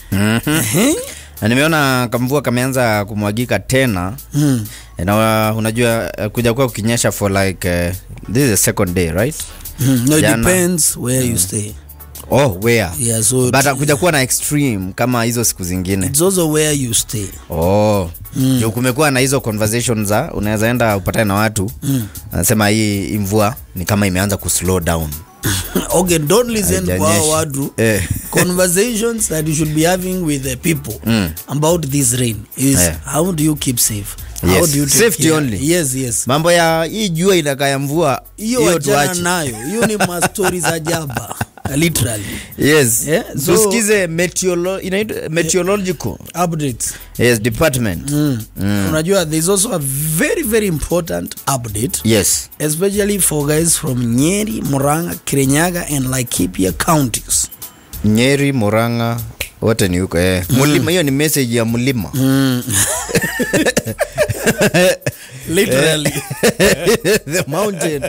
Ehe. na nimeona kamvua kameanza kumwagika tena Mm. na unajua eh, kuja kuwa kukinyesha for like uh, this is the second day right Mm. No, it Jana. depends where you stay. oh where Yeah, so but kuja kuwa na extreme kama hizo siku zingine it's also where you stay. oh mm. kumekuwa na hizo conversation za unaweza enda upatane na watu Mm. anasema hii hii mvua ni kama imeanza kuslow down okay, don't listen kwa hao Haijanyesha. watu. Eh. Conversations that you should be having with the people Mm. about this rain is Eh. how do you keep safe? How Yes. do you take Safety care? only. Yes, yes. mambo ya hii jua inakaya mvua hiyo wachana nayo hiyo ni mastori za jaba literally yes Yeah, so- tusikize meteorolo- inaitwa meteorological updates yes department mm. unajua there's also a very very important update yes especially for guys from nyeri muranga kirinyaga and laikipia counties nyeri moranga wote ni huko eh. mulima hiyo ni message ya mlima literally the mountain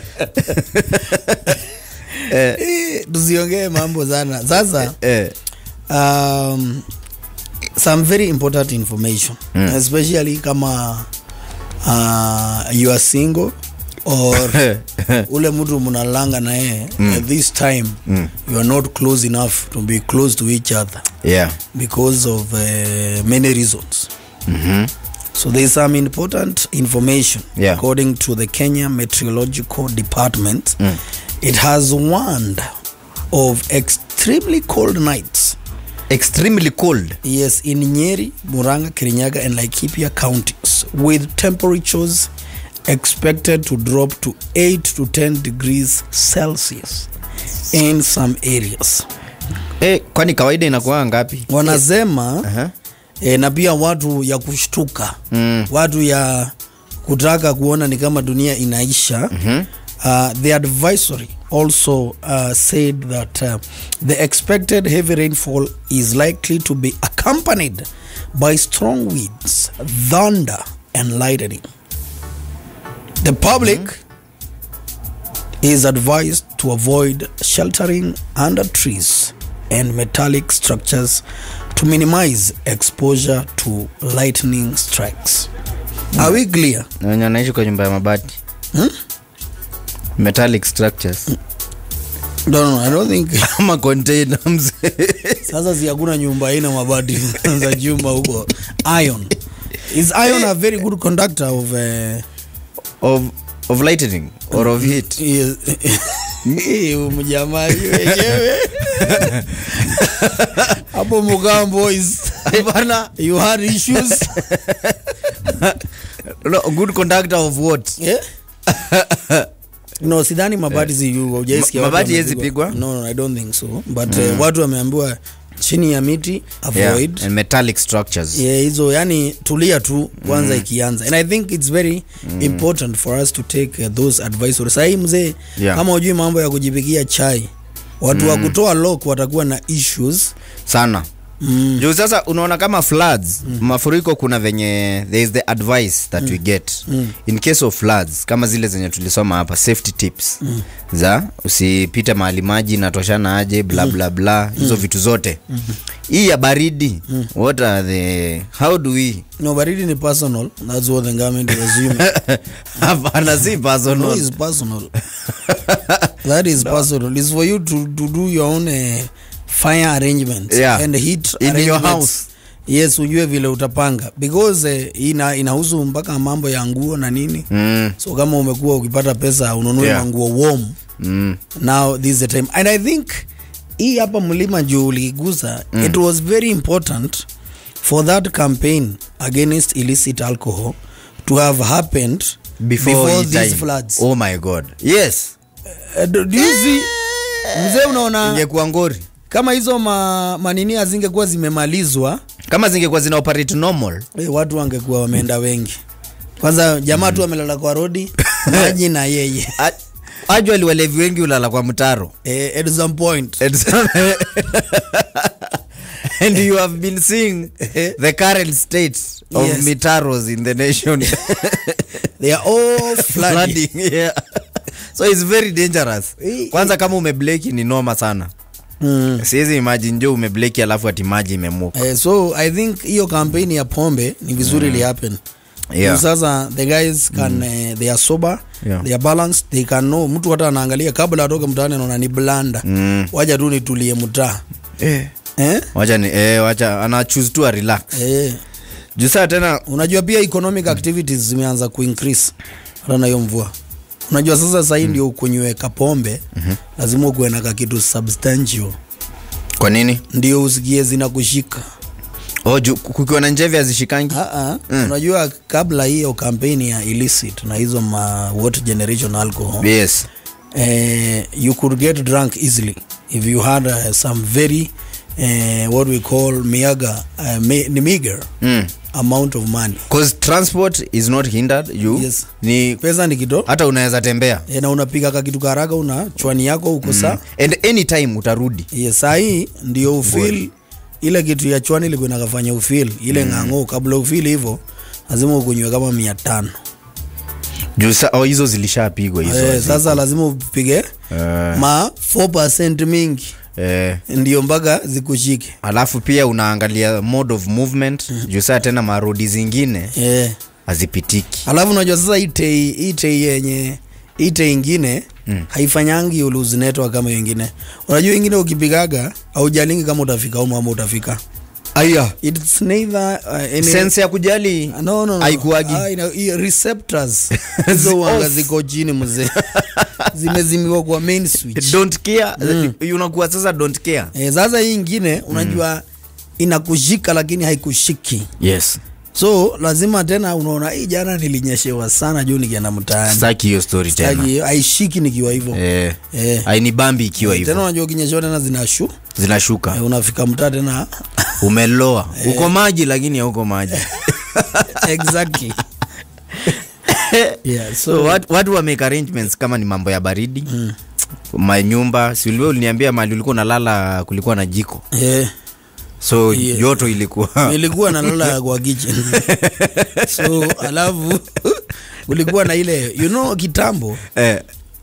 Eh, tusiongee mambo sana sasa eh. um, some very important information Mm. especially kama uh, you are single or ule mtu mnalanga na yeye at this time Mm. you are not close enough to be close to each other yeah because of uh, many reasons mm-hmm. so there is some important information Yeah. according to the kenya meteorological department Mm. it has warned of extremely cold nights extremely cold Yes, in Nyeri, Muranga, Kirinyaga, and Laikipia counties, with temperatures expected to drop to 8 to 10 degrees Celsius in some areas. eh, kwani kawaida inakuwa ngapi Wanasema Aha. eh, na pia watu ya kushtuka Mm. watu ya kutaka kuona ni kama dunia inaisha Mhm. uh, the advisory also uh, said that uh, the expected heavy rainfall is likely to be accompanied by strong winds thunder and lightning the public is advised to avoid sheltering under trees and metallic structures to minimize exposure to lightning strikes are we clear Na wenye wanaishi kwa nyumba ya mabati Hmm? metallic structures no, no, I don't think ama container mzee. sasa si hakuna nyumba ina mabati za chuma huko iron is iron a very good conductor of uh, of, of lightning or of heat yes. Eh, mjamaa hiyo wenyewe hapo mukam boys bana you had issues no, good conductor of what yeah? no sidhani mabati si hujaisikia Ma- watu mabati wamepigwa. hezi pigwa? no, no, i don't think so but uh, watu wameambiwa chini ya miti yeah. avoid and metallic structures yeah, hizo yani tulia tu kwanza mm. ikianza and i think it's very mm. important for us to take uh, those advisory sahii mzee Yeah. kama ujui mambo ya kujipikia chai watu mm. wa kutoa lock watakuwa na issues sana mm. juu sasa unaona kama floods mm. mafuriko kuna venye there is the advice that mm. we get mm. in case of floods kama zile zenye tulisoma hapa safety tips mm. za usipite mahali maji natoshana aje bla bla bla hizo vitu zote mm. hii ya baridi mm. what are the how do we no baridi ni personal that's what the government is assuming hapana si no personal is personal that is personal it's for you to, to do your own uh, fire arrangements Yeah. and heat In your arrangements. house. yes ujue vile utapanga because uh, ina inahusu mpaka mambo ya nguo na nini mm. so kama umekuwa ukipata pesa ununue Yeah. yeah. manguo warm Mm. now this is the time and i think hii hapa mlima juu uliigusa mm. it was very important for that campaign against illicit alcohol to have happened before, before hii these time. floods oh my god yes Uh, do do you see mzee unaona ingekuwa ngori kama hizo ma, manini hazingekuwa zimemalizwa kama zingekuwa zina operate normal eh, watu wangekuwa wameenda wengi kwanza jamaa tu amelala kwa rodi maji na yeye A- ajwali walevi wengi ulala kwa mtaro eh, at some point and, and you have been seeing the current state of Yes. mitaros in the nation they are all flooding flooding yeah. so it's very dangerous Eh, kwanza kama umebleki ni noma sana Mm. siwezi imagine jo umebleki alafu ati maji imemuka Eh, so i think hiyo kampeni ya pombe ni vizuri mm. happen Yeah. Juu sasa the guys can mm. uh, they are sober Yeah. they are balanced they can know mtu hata anaangalia kabla atoke mtaani anaona ni blanda Mm. waja tu nitulie mtaa eh. eh? wacha ni eh, wacha ana choose tu a relax eh. juu saa tena unajua pia economic activities zimeanza kuincrease hata na hiyo mvua unajua sasa sahii mm. ndio ukunywe pombe mm-hmm. lazima ukuwe na kakitu substantial kwa nini ndio usikie zinakushika oh, juu kukiwa na njevi hazishikangi mm. unajua kabla hiyo kampeni ya illicit na hizo ma water generation alcohol yes eh, you could get drunk easily if you had uh, some very uh, what we call miaga uh, me, ni meager mm. amount of money cause transport is not hindered you Yes. ni pesa ni kidogo hata unaweza tembea e, na unapiga kakitu karaka una chwani yako uko mm. saa and anytime utarudi yes, sahii ndio ufil ile kitu ya chwani ilikuwa inakafanya ufil ile mm. ng'ang'o kabla ufil hivyo lazima ukunywe kama mia tano juu sa- oh, hizo zilishapigwa hizo eh, hazi- sasa lazima upige Eh, ma 4 mingi eh, ndio mpaka zikushike alafu pia unaangalia mode of movement juu saa tena marodi zingine eh. hazipitiki alafu unajua sasa hii tei hii tei yenye hii tei ingine mm. haifanyangi uluzi network kama hiyo ingine unajua ingine ukipigaga aujalingi kama utafika umu ama utafika aya it's neither uh, any, sense ya kujali no, no, no. haikuagi. Ah, ina- hii receptors hizo wanga off. ziko chini mzee zimezimiwa kwa main switch don't care unakuwa sasa don't care eh, sasa hii ingine unajua mm. inakushika lakini haikushiki yes so lazima tena unaona hii jana nilinyeshewa sana juu nikienda mtaani staki hiyo story tena Sitaki- haishiki nikiwa hivyo eh, Eh. ainibambi ikiwa tena hivyo unajua ukinyeshewa tena zinashu zinashuka eh, unafika mtaa tena umeloa uko maji lakini hauko maji exactly yeah, so so watu, watu wa make arrangements kama ni mambo ya baridi mm. manyumba siuliwe uliniambia mali ulikuwa unalala kulikuwa na jiko eh, so Yeah. joto ilikuwa nilikuwa nalala kwa kitchen so alafu kulikuwa na ile you know kitambo eh,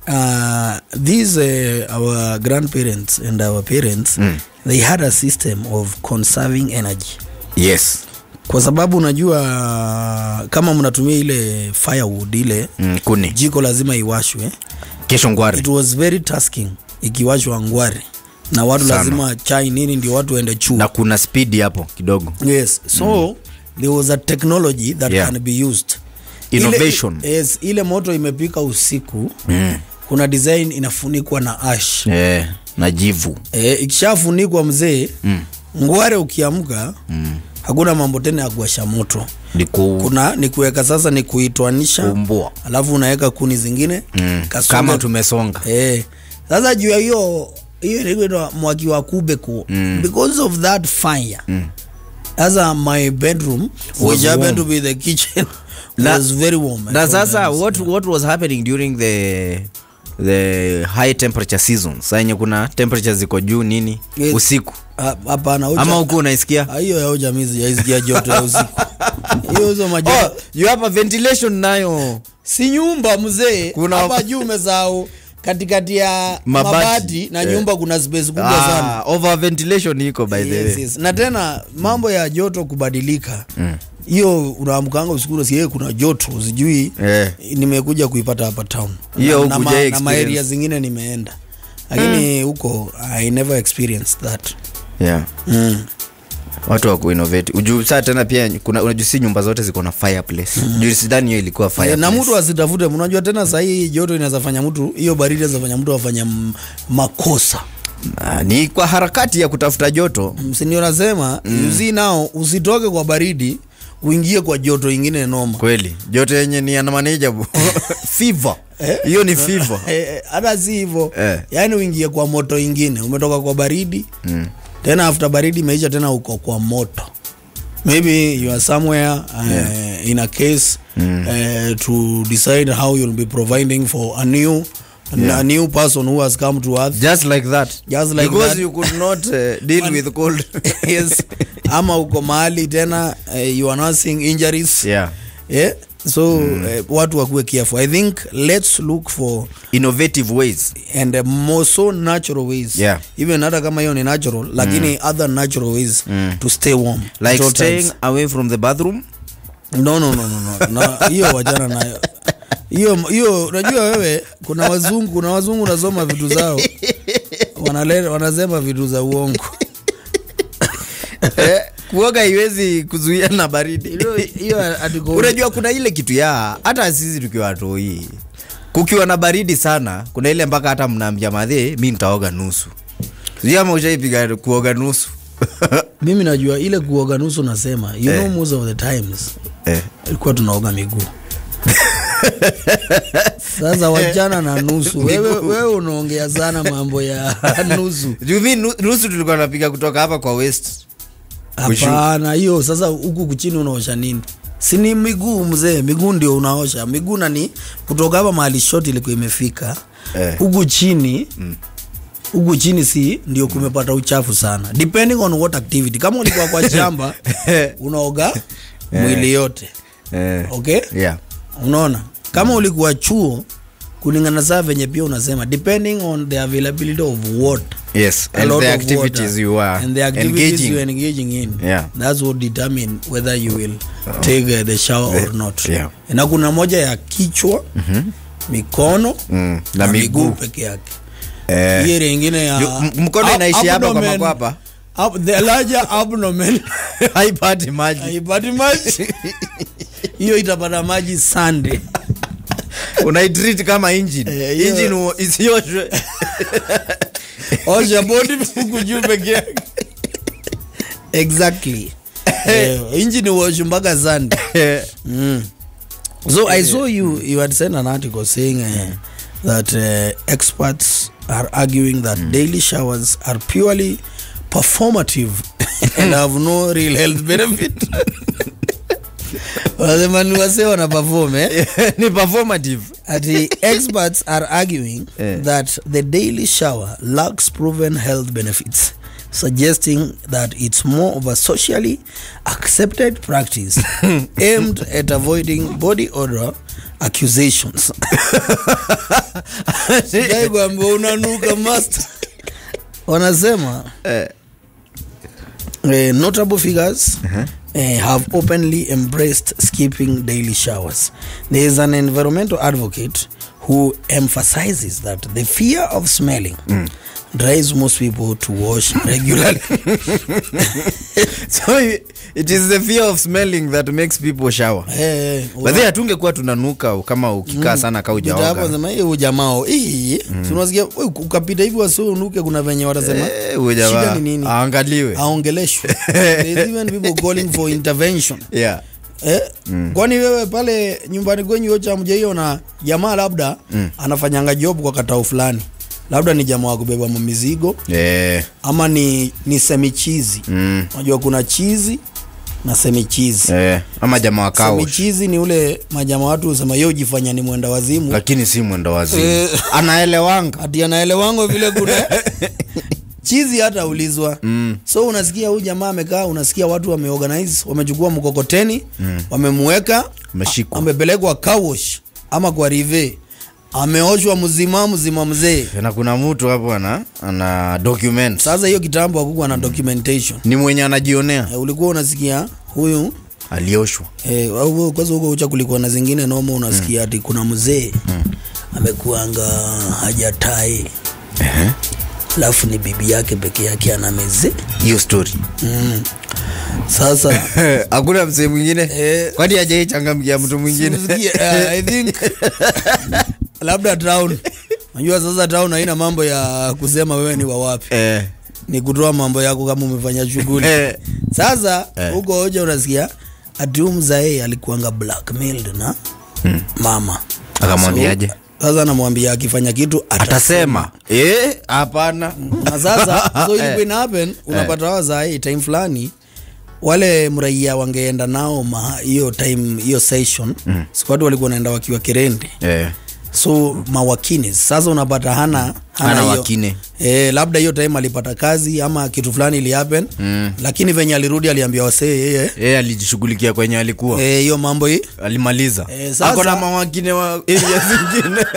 uh, these uh, our grandparents and our parents mm. they had a system of conserving energy yes kwa sababu unajua kama mnatumia ile firewood ile mm, kuni jiko lazima iwashwe kesho ngware it was very tasking ikiwashwa ngware na watu Sana. lazima chai nini ndio watu waende chuo na kuna speed hapo kidogo yes so mm. there was a technology that Yeah. can be used Innovation. ile, yes, ile moto imepika usiku mm. kuna design inafunikwa na ash eh, na jivu e, ikishafunikwa mzee mm. ngware ukiamka mm. hakuna mambo tena ya kuwasha moto ni ku- kuna ni kuweka sasa ni kuitwanisha kuumbua alafu unaweka kuni zingine mm. kasonge- kama tumesonga eh, sasa juu ya hiyo hiyo inaitwa mwaki wa kubeko mm. because of that fire sasa my bedroom which warm. happened to be the kitchen Na- was very warm na sasa what, what was happening during the the high temperature season saa yenye kuna temperature ziko juu nini Yes. usiku Ah, hapana ucha- ama huku unaisikia Ah, hiyo ya ujamii sijaisikia joto ya usiku hiyo hizo majoto oh, you have a ventilation nayo si nyumba mzee Kuna- hapa juu umesahau katikati ya Mabati. mabati, na Eh. nyumba kuna space kubwa sana ah, over ventilation iko by the yes, way yes. na tena mambo ya joto kubadilika hiyo unaamkanga usiku unasikia kuna joto sijui Eh. nimekuja kuipata hapa town Hiyo na, na, hukujai ma, na experience. maeria zingine nimeenda lakini huko i never experienced that yeah. mm. watu wa kuinnovate ujuu saa tena pia kuna unajua si nyumba zote ziko na fireplace mm. juu sidhani hiyo ilikuwa Eh, fireplace na mtu asitafute unajua tena sahii joto inaweza fanya mtu hiyo baridi inaweza fanya mtu afanya m- makosa Ah, ni kwa harakati ya kutafuta joto msini nasema mm. usi nao usitoke kwa baridi uingie kwa joto ingine noma kweli joto yenye ni unmanageable fever hiyo ni fever Eh, eh, hata si hivyo Eh. yaani uingie kwa moto ingine umetoka kwa baridi mm. tena after baridi imeisha tena uko kwa moto maybe you are somewhere uh, Yeah. in a case mm. uh, to decide how you'll be providing for a new Yeah. a new person who has come to earth just like that Just like because that. you could not uh, deal with cold yes ama uko mahali tena uh, you are nursing injuries yeah eh? so eh, watu wakuwe careful i think let's look for innovative ways and uh, more so natural ways Yeah. even hata kama hiyo ni natural lakini other natural ways to stay warm like at all staying times. away from the bathroom no no no no no Na hiyo wajana nayo hiyo hiyo unajua wewe kuna wazungu kuna wazungu unasoma vitu zao wanale, wanasema vitu za uongo Eh, kuoga haiwezi kuzuia na baridi Hiyo- hiyo atiko unajua kuna ile kitu ya hata sisi tukiwa watoi kukiwa na baridi sana kuna ile mpaka hata mnaambia madhe mi nitaoga nusu sijui ama ushaipiga kuoga nusu mimi najua ile kuoga nusu nasema you Eh. know most of the times eh. ilikuwa tunaoga miguu sasa wachana na nusu wewe, wewe unaongea sana mambo ya nusu juu mi nu- nusu tulikuwa napiga kutoka hapa kwa west Kushu- hapana hiyo sasa huku kuchini unaosha nini si ni miguu mzee miguu ndio unaosha miguu nani kutoka hapa mahali shoti ilikuwa imefika Eh. huku chini huku chini si ndio kumepata uchafu sana depending on what activity kama ulikuwa kwa shamba unaoga mwili yote eh. okay yeah. unaona kama ulikuwa chuo kulingana saa venye pia unasema depending on the availability of water yes a and lot the of activities water, you are and the activities engaging you are engaging in Yeah. that's what determine whether you will take uh, the shower or not yeah. na kuna moja ya kichwa mikono Mm, na miguu. peke yake eh. hiyo ingine ya Ju- m- mkono ab- inaishi hapa kwa abdomen- makwapa ab- the larger abdomen haipati maji haipati maji hiyo itapata maji sande unaitreat kama engine Eh, hiyo- engine u- isioshwe osha bodi huku juu peke yake exactly Eh, injini wash mpaka sande mm. so i saw you you had sent an article saying uh, that uh, experts are arguing that daily showers are purely performative and have no real health benefit wanasema ni wasee wana perform eh? ni performative ati experts are arguing Eh. that the daily shower lacks proven health benefits suggesting that it's more of a socially accepted practice aimed at avoiding body odor accusations Dai kwamba unanuka master wanasema Eh. uh, notable figures uh, have openly embraced skipping daily showers. There is an environmental advocate who emphasizes that the fear of smelling drives most people to wash regularly. so it is the fear of smelling that makes people shower Eh, badhi hatungekuwa tunanuka kama ukikaa sana ka Ndio hapo ujaoga sema hiyo ujamao hii si unasikia we, ukapita hivi wasiunuke kuna venye watasema Eh, huyo shida jamaa ni nini aangaliwe aongeleshwe There's even people calling for intervention yeah. eh, kwani wewe pale nyumbani kwenyu yocha mjaiona jamaa labda anafanyanga job kwa katao fulani labda ni jamaa wa kubeba mizigo Eh, ama ni, ni semichizi mm, unajua kuna chizi na semichizi eh, ama jamaa wa kaush semichizi ni ule majama watu husema yo jifanya ni mwenda wazimu lakini si mwendo wazimu Eh. anaelewanga ati anaelewango vile kuna chizi hata ulizwa mm. so unasikia huyu jamaa amekaa unasikia watu wameorganize wamechukua mkokoteni mm. wamemweka Ameshikwa. a- amepelekwa kawosh ama kwa rive ameoshwa mzima mzima mzee na kuna mtu hapo ana ana document sasa hiyo kitambo hakukuwa na documentation ni mwenye anajionea e, ulikuwa unasikia huyu alioshwa e, kwanza huko ucha kulikuwa na zingine noma unasikia ati kuna mzee amekuanga hajatai alafu ni bibi yake peke yake ana mezee hiyo story mm. sasa hakuna msee mwingine Eh. kwani ajaichangamkia mtu mwingine Sikia, uh, I think labda town najua sasa town haina mambo ya kusema wewe ni wawapi Eh, ni kutoa mambo yako kama umefanya shughuli Eh. sasa Eh. huko hoja unasikia ati huyu mzae alikuanga blackmailed na mama Akamwambiaje? So, sasa anamwambia akifanya kitu atasema Eh, hapana na sasa so Eh. ilikuwa ina happen unapata wazae time fulani wale mraia wangeenda nao ma- hiyo time hiyo session mm. siku watu walikuwa naenda wakiwa kirende Eh, so mawakini sasa unapata hana Hana hiyo- wakine. eh, labda hiyo time alipata kazi ama kitu fulani ili happen mm. lakini venye alirudi aliambia wasee yeye yeye alijishughulikia kwenye alikuwa eh, hiyo mambo hii alimaliza Eh, sasa- ako na mawakine wa area zingine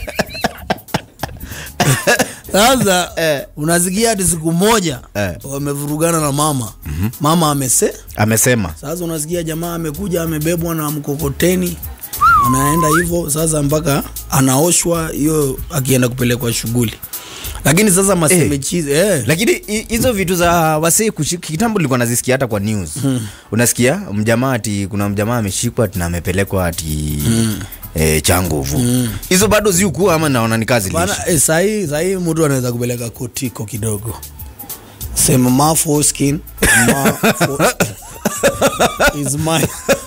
sasa Eh. unasikia hati siku moja Eh. wamevurugana na mama mm-hmm. mama amese amesema sasa unasikia jamaa amekuja amebebwa na mkokoteni anaenda hivyo sasa mpaka anaoshwa hiyo akienda kupelekwa shughuli lakini sasa masemechizi eh. eh. lakini hi- hizo vitu za wasee kushika kitambo nilikuwa nazisikia hata kwa news hmm. unasikia mjamaa ati kuna mjamaa ameshikwa ati na amepelekwa ati hmm. E, changuvu hizo bado ziukua ama naona ni kazi Bana, lishi eh, sahii sahii mtu anaweza kupeleka kotiko kidogo sema ma foreskin, ma fo- is mine.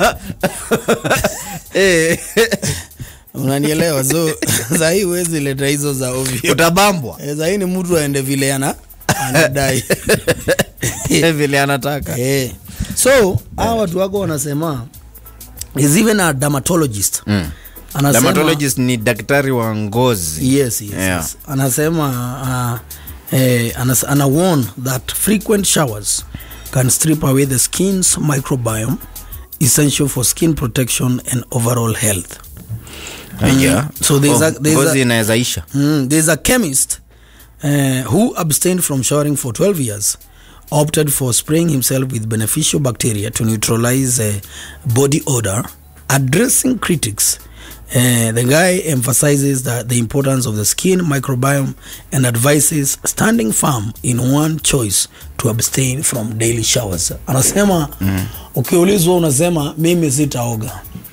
Eh, unanielewa so sahii huwezi leta hizo za ovyo utabambwa Eh, sahii ni mtu aende vile ana anadai vile anataka Eh. so hawa watu wako wanasema is even a dermatologist Mm. anasema dermatologist ni daktari wa ngozi yes, yes, Yeah. yes. anasema uh, eh, anas, ana warn that frequent showers can strip away the skin's microbiome essential for skin protection and overall health yeah. so there's a- there's ngozi a- inaweza isha Mm, there's a chemist uh, who abstained from showering for 12 years, opted for spraying himself with beneficial bacteria to neutralize uh, body odor, addressing critics. Uh, the guy emphasizes that the importance of the skin microbiome and advises standing firm in one choice to abstain from daily showers. Anasema mm. ukiulizwa unasema mimi sitaoga.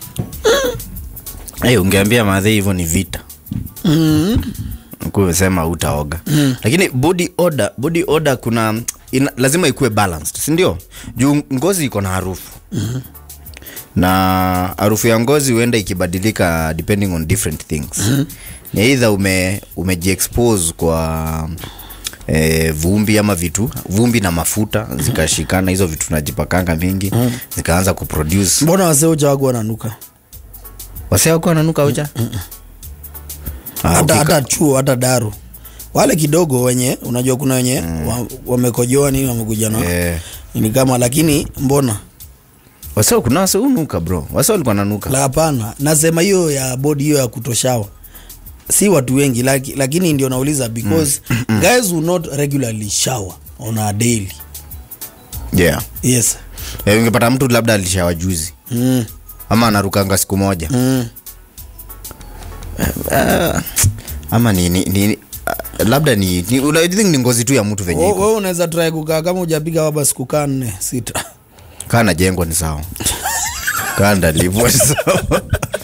hey, ungeambia madhe hivyo ni vita Mm. kusema utaoga mm. lakini body odor, body odor kuna ina, lazima ikuwe balanced sindio juu ngozi iko na harufu mm-hmm. na harufu ya ngozi huenda ikibadilika depending on different things mm-hmm. ni eidha ume umejiexpose kwa E, vumbi ama vitu vumbi na mafuta zikashikana hizo vitu najipakanga mingi mm. zikaanza kuproduce Mbona wasee uchawagu wananuka? waseako wananuka ucha Ah, hata ukika- hata chuo hata daru wale kidogo wenye unajua kuna wenye mm. wa, wamekojoa nini wamekuja na Eh. ni kama lakini mbona wase kuna wase unuka bro wase walikuwa nanuka la hapana nasema hiyo ya bodi hiyo ya kutoshawa si watu wengi laki, lakini ndio nauliza because mm. guys will not regularly shower on a daily yeah yes Eh, ungepata mtu labda alishawa juzi mm. ama anarukanga siku moja Mm. Ah, ama ni, ni, ni ah, labda ni, ni una- I think ni ngozi tu ya mtu venye We- iko wewe unaweza try kukaa kama hujapiga waba siku kaa nne sita kaa najengwa ni sawa kaa ndalivwa ni sawa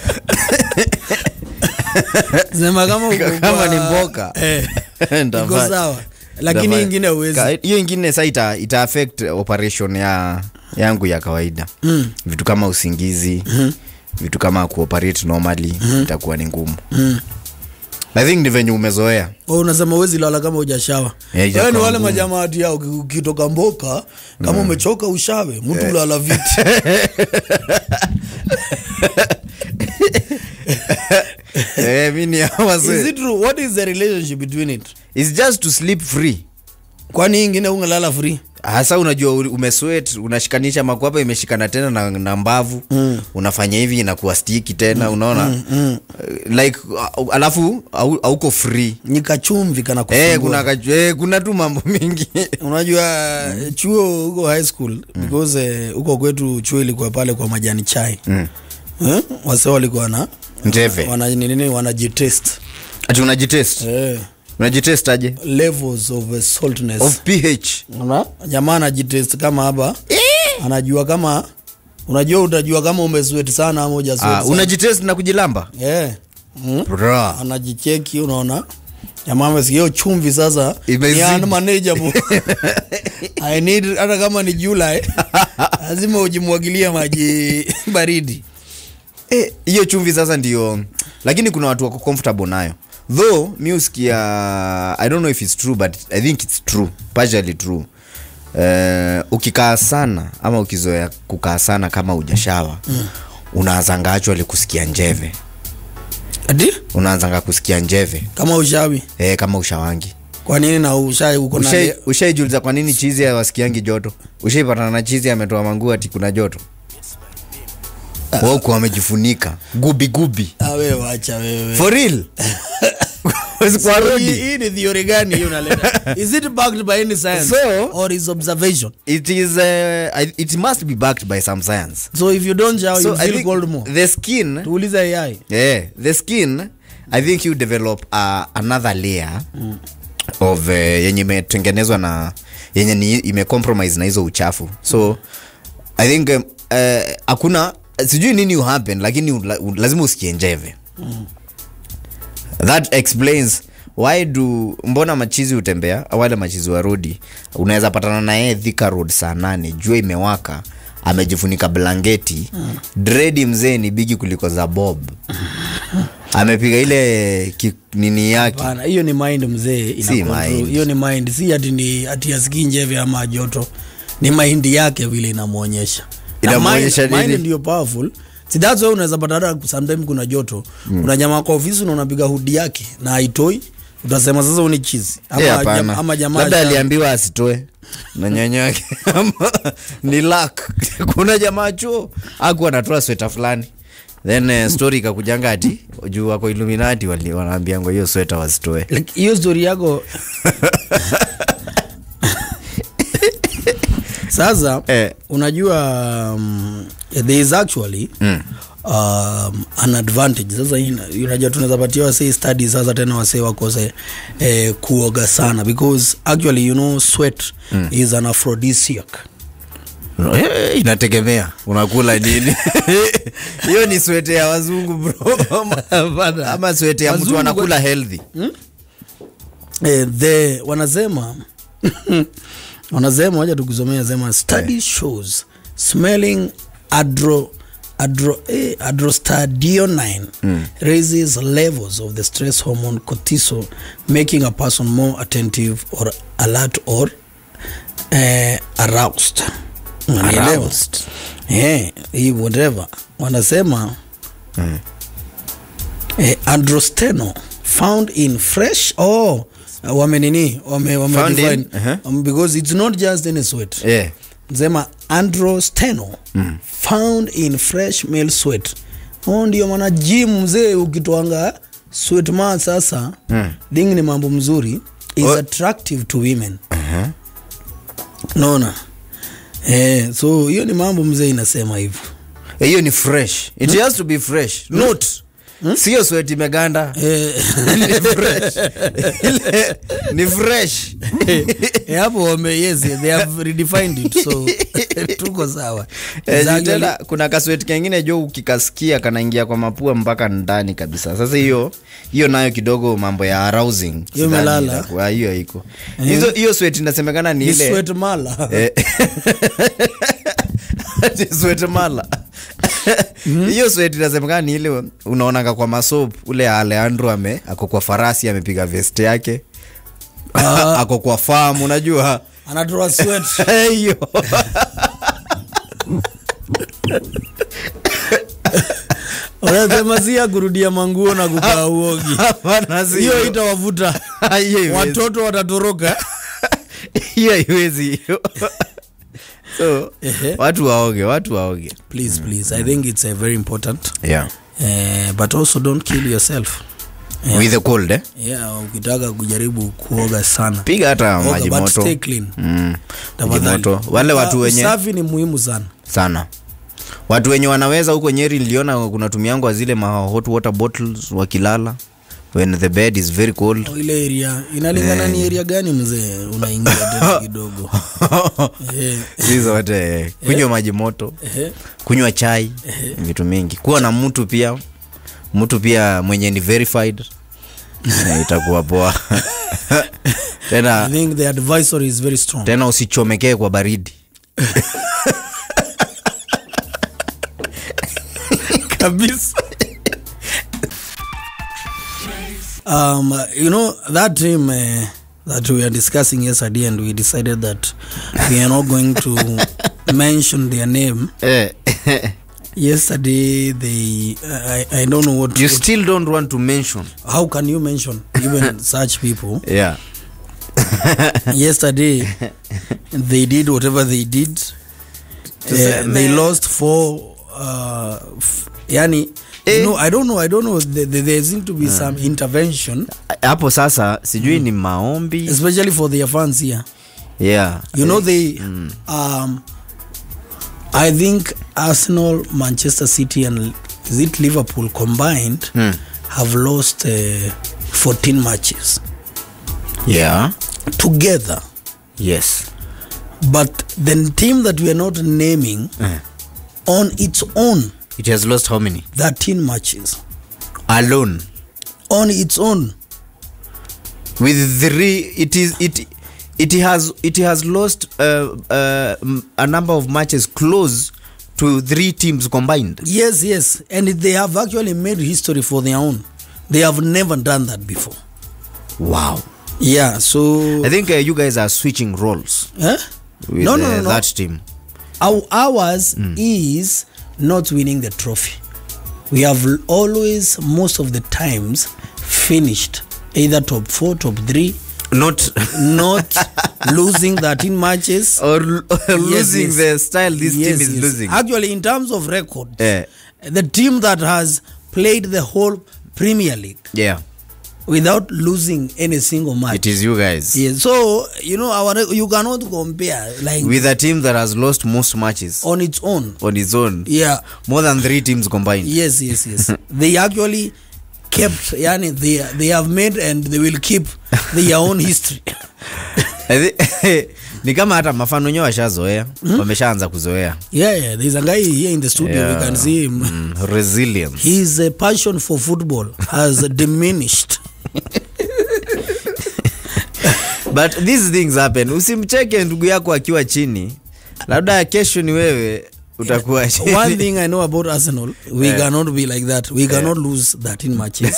sema kama uko kama kwa- ni mboka eh, iko Ndafanya. sawa lakini Ndafanya. ingine uwezi Ka- hiyo ingine sa ita, ita affect operation ya yangu ya kawaida Mm. vitu kama usingizi mm-hmm. vitu kama kuoperate normally mm-hmm. itakuwa ni ngumu mm. i think ni venye umezoea Wewe unasema uwezi lala kama hujashawa Yeah, itakuwa Wewe ni wale ngumu. majamaa ati yao uki- ukitoka mboka kama umechoka ushawe mtu ulala viti eh, mi ni hawa is se- it true what is the relationship between it It's just to sleep free kwani hii ingine ungelala free hasa unajua uli- umesweat unashikanisha makwapa imeshikana tena na, na mbavu mm. unafanya hivi inakuwa stiki tena mm. unaona mm, mm. like uh, alafu au- hauko free ni kachumvi kana Eh, kusumbua. kuna, kaju- eh, kuna tu mambo mingi unajua chuo huko high school because eh, huko kwetu chuo ilikuwa pale kwa majani chai Mm. eh? wase walikuwa na Njeve. wana nini wanajitest ati unajitest eh, unajitest aje levels of eh, saltness of ph Una? jamaa anajitest kama hapa anajua kama unajua utajua kama umeswet sana ama hujasweat ah, sana. unajitest na kujilamba yeah. mm? Bra. anajicheki unaona jamaa amesikia hiyo chumvi sasa Imezidi. ni unmanageable I need hata kama ni July lazima ujimwagilie maji baridi Eh, hiyo chumvi sasa ndio lakini kuna watu wako comfortable nayo though mi usikia i don't know if it's true but i think it's true partially true uh, ukikaa sana ama ukizoea kukaa sana kama ujashawa mm. unaazanga actually kusikia njeve ati unaanzanga kusikia njeve kama ushawi e, kama ushawangi kwa nini na ushai uko na Ushai- ushaijuliza kwa nini chizi hawasikiangi joto ushaipatana na chizi ametoa manguo ati kuna joto wauku wamejifunika gubi gubi Ah, wewe wacha wewe for real Huwezi kwa So, hii rodi. hii ni theory gani hiyo unaleta is it backed by any science So- or is observation it is uh, I- it must be backed by some science so if you don't shower so you I feel think cold more the skin tuulize ai yeah, the skin i think you develop uh, another layer of uh, yenye imetengenezwa na yenye ni imecompromise na hizo uchafu so i think um, uh, hakuna sijui nini will happen lakini ula- u- lazima usikie njeve that explains why do mbona machizi hutembea wale machizi wa rodi unaweza patana na yeye thika road saa nane jua imewaka amejifunika blanketi mm. dredi mzee ni bigi kuliko za bob amepiga ile ki, nini yake Bana, hiyo ni mind mzee ina Si control. mind. hiyo ni mind si ati ni ati asikii njeve ama joto ni mind yake vile inamwonyesha Na Inamwonyesha mind- nini? mind ndio powerful si that's why unaweza pata hata sometime kuna joto mm. kuna jamaa kwa ofisi na unapiga hudi yake na haitoi utasema sasa uni chizi ama, Eh, jam, hapana. ama jamaa labda asha- aliambiwa asitoe na nyanya yake Ama ni lak kuna jamaa chuo aku anatoa sweta fulani then uh, story ikakujanga ati juu wako illuminati wali- wanaambiangwa hiyo sweta wasitoe Like, hiyo story yako sasa Eh. unajua um, there is actually Mm. um, an advantage sasa ina- unajua tunaweza patia wasee study sasa tena wasee wakose eh, kuoga sana because actually you know sweat mm. is an aphrodisiac Eh, inategemea unakula nini hiyo ni swete ya wazungu bro ama, ama swete ya mtu Wazungu anakula healthy eh, the wanasema wanasema waja tukusomea sema study shows smelling adro adro eh, adrostadionine raises levels of the stress hormone cortisol making a person more attentive or alert or eh, aroused Unanielewa? Aroused. Eh, hii whatever wanasema eh, androsteno found in fresh oh wamenini wame, wame Found in, define, uh-huh. um, because it's not just any sweat yeah. sema androsteno mm. found in fresh male sweat oh, ndio maana gym mzee ukitwanga sweat ma sasa mm. ding ni mambo mzuri is Oh. attractive to women naona eh, so hiyo ni mambo mzee inasema hivyo Eh, hiyo ni fresh it has to be fresh not sio sweti imeganda eh, ni fresh Ile- ni fresh Eh, hapo wame yes they have redefined it so tuko sawa Eh, Exactly. tena kuna kasweti kengine jo ukikasikia kanaingia kwa mapua mpaka ndani kabisa sasa hiyo hiyo nayo kidogo mambo ya arousing Hiyo sidhani imelala. itakuwa- hiyo iko hizo hiyo sweti inasemekana ni ni ile sweat mala Eh, ati sweat mala hiyo sweti inasemekana ni ile unaonanga kwa masop ule aleandro ame ako kwa farasi amepiga vest yake ako kwa farm unajua anatoa sweat hiyo unasema si ya kurudia manguo na kukaa uogi Hapana, si hiyo hiyo. itawavuta Hiyo haiwezi. watoto watatoroka hiyo haiwezi hiyo so Ehe. watu waoge watu waoge please please i think it's uh, very important yeah. uh, but also don't kill yourself Yeah. with the cold eh? yeah ukitaka kujaribu kuoga sana piga hata Oga, maji but moto stay clean. mm. maji Tafadhali. moto wale watu Uh, wenye usafi ni muhimu sana sana watu wenye wanaweza huko nyeri niliona kuna tumiangwa zile ma hot water bottles wakilala when the bed is very cold Oh, ile area inalingana ni area gani mzee unaingia tena kidogo Eh, si zote eh. kunywa maji moto eh, kunywa chai vitu mingi kuwa na mtu pia mtu pia mwenye ni verified eh, itakuwa poa I tena think the advisory is very strong tena usichomekee kwa baridi kabisa um, you know that team uh, that we were discussing yesterday and we decided that we are not going to mention their name eh. yesterday they I, I don't know what, you what still don't want to mention how can you mention even such people yeah yesterday they did whatever they did uh, say, they man. lost four uh, f- yani Eh. you know i don't know i don't know there, there, there seem to be some intervention hapo sasa sijui ni maombi especially for their fans here yeah you know they um i think arsenal manchester city and is it liverpool combined Mm. have lost uh, 14 matches yeah together yes but the team that we are not naming Eh. on its own it has lost how many 13 matches alone on its own with three it is it it has it has lost uh, uh, m- a number of matches close to three teams combined yes yes and they have actually made history for their own they have never done that before wow yeah so i think uh, you guys are switching roles eh? with no, no, uh, no, no. that team Our, ours is not winning the trophy. We have l- always, most of the times, finished either top four, top three, not not losing 13 matches. or, l- or losing yes. the style this Yes, team is yes. losing Actually, in terms of record, Eh, the team that has played the whole Premier League yeah without losing any single match. it is you guys Yes. So, you know, our rec- you cannot compare like with a team that has lost most matches on its own. on its own Yeah. more than three teams combined yes yes yes they actually kept yani they, they have made and they will keep their own history I thi- ni kama hata mafano wenyewe washazoea wameshaanza kuzoea yeah yeah there's a guy here in the studio Yeah. we can see him Mm, resilience his uh, passion for football has diminished but these things happen usimcheke ndugu yako akiwa chini labda kesho ni wewe utakuwa chini. one thing i know about arsenal we Yeah. cannot be like that we cannot lose 13 matches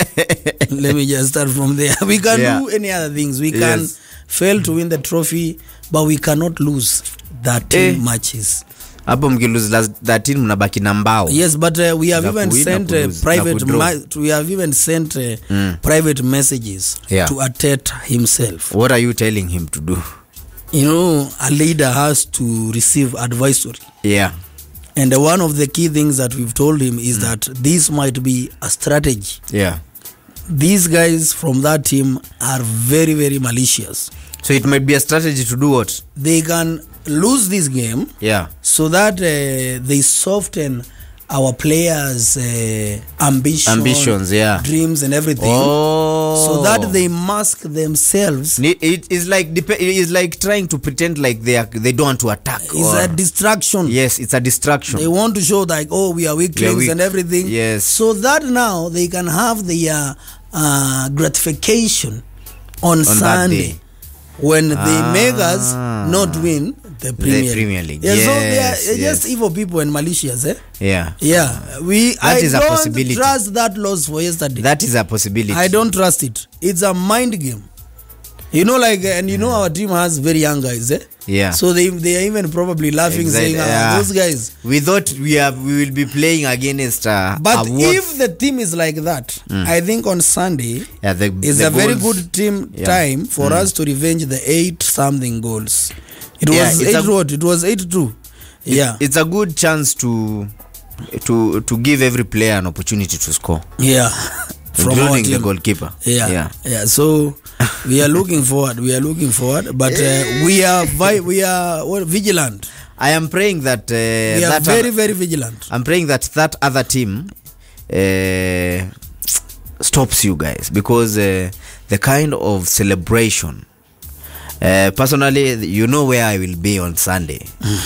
let me just start from there we can Yeah. do any other things we can Yes. fail to win the trophy but we cannot lose 13 Eh. matches hapo mkilose last 13 mnabaki na mbao yes but uh, we have Na even kuwin na sent uh, kulose, na private kudraw. ma- we have even sent uh, private messages Yeah. to Atet himself what are you telling him to do you know a leader has to receive advisory yeah and uh, one of the key things that we've told him is that this might be a strategy yeah these guys from that team are very very malicious so it might be a strategy to do what they can lose this game yeah so that uh, they soften our players uh, ambition Ambitions, yeah. dreams and everything oh so that they mask themselves Ni- it is like dep- it is like trying to pretend like they are they don't want to attack is or- a distraction yes it's a distraction they want to show like oh we are weaklings weak. and everything Yes. so that now they can have their uh, gratification on, that sunday day. when they make us Ah. not win the premier, Premier League. Yeah, so they are Yes, they're just yes. evil people and malicious eh? yeah yeah we i is a don't possibility. trust that loss for yesterday that is a possibility I don't trust it. It's a mind game. You know, like, and you know, our team has very young guys, eh? Yeah. So they they are even probably laughing, Exactly, saying, ah, yeah. "Those guys." we thought we are we will be playing against uh, But a world- if the team is like that, I think on Sunday yeah, the, is the a very goals- good team Yeah. time for us to revenge the eight something goals. It Yeah, was it's eight a- what? It was eight two. it- Yeah, it's a good chance to to to give every player an opportunity to score yeah. From our including the team. goalkeeper yeah yeah yeah so we are looking forward we are looking forward but uh, we are vi- we are what, vigilant i am praying that uh, we are that very other, very vigilant i'm praying that that other team uh, stops you guys because uh, the kind of celebration uh, personally you know where i will be on sunday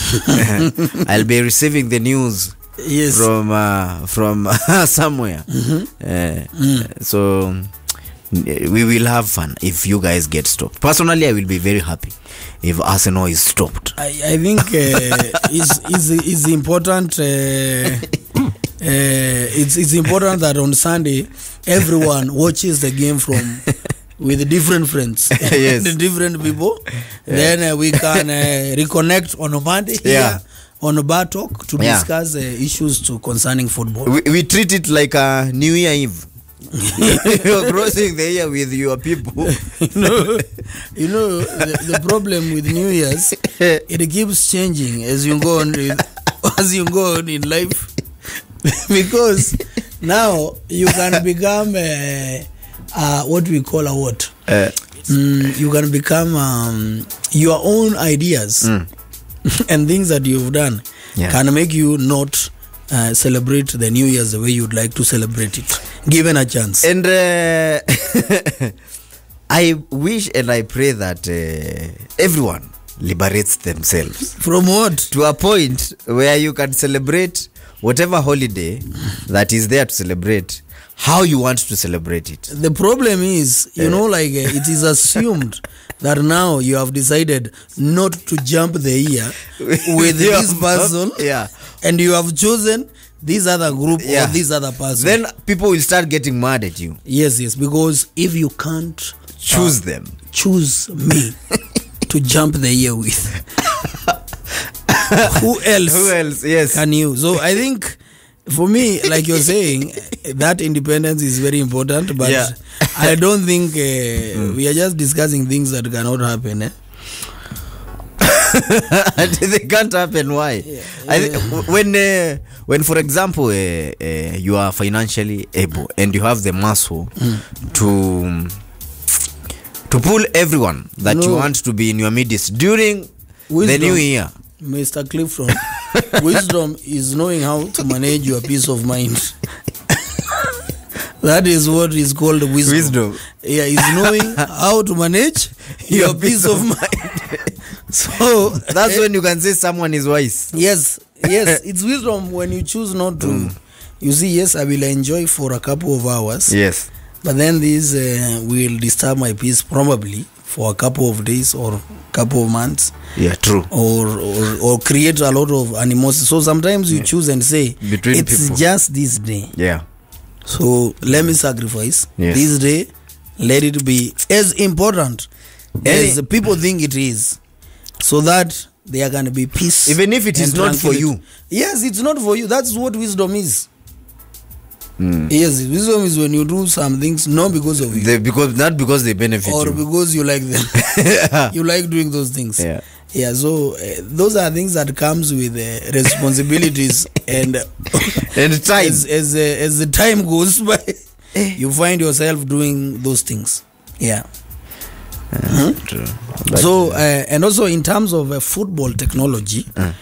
i'll be receiving the news yes from uh, from somewhere uh, so uh, we will have fun if you guys get stopped personally i will be very happy if arsenal is stopped I, I think uh, it's, it's, it's important uh, uh, it's, it's important that on Sunday everyone watches the game from with different friends Yes. and different people then uh, we can uh, reconnect on a Monday Yeah. here on bar talk to Yeah. discuss uh, issues to concerning football we, we treat it like a new year eve you're crossing the year with your people you know, you know the, the problem with New Year's, it keeps changing as you go on with, as you go on in life, because now you can become uh, uh, what we call a what. Uh, Mm, you can become um, your own ideas and things that you've done Yeah. can make you not uh, celebrate the New Year's the way you'd like to celebrate it, given a chance. and uh, i wish and i pray that uh, everyone liberates themselves From what? to a point where you can celebrate whatever holiday that is there to celebrate how you want to celebrate it The problem is, you know, like uh, it is assumed that now you have decided not to jump the year with You this have- person, yeah. and you have chosen this other group Yeah. or this other person. then people will start getting mad at you yes, yes, because if you can't choose them choose me to jump the year with, who else? who else yes can you so i think for me like you're saying that independence is very important but Yeah. i don't think uh, we are just discussing things that cannot happen eh? they can't happen why I thi- when uh, when for example uh, uh, you are financially able and you have the muscle to to pull everyone that you No. want to be in your midst during the Wisdom. new year mr clifton wisdom is knowing how to manage your peace of mind that is what is called wisdom, Wisdom. yeah is knowing how to manage your, peace of mind so that's when you can say someone is wise yes yes it's wisdom when you choose not to you see yes i will enjoy for a couple of hours yes but then this uh, will disturb my peace probably for a couple of days or couple of months yeah true or or, or create a lot of animosity so sometimes you choose and say Between it's people. just this day yeah so let me sacrifice Yes. this day let it be as important Any- as people think it is so that there can be peace Even if it is and not for tranquility. yes it's not for you that's what wisdom is yes wisdom is when you do some things not because of you they, because not because they benefit or you because you like them you like doing those things Yeah. yeah so uh, those are things that comes with uh, responsibilities and and time as as, uh, as the time goes by you find yourself doing those things yeah True. so uh, and also in terms of uh, football technology uh,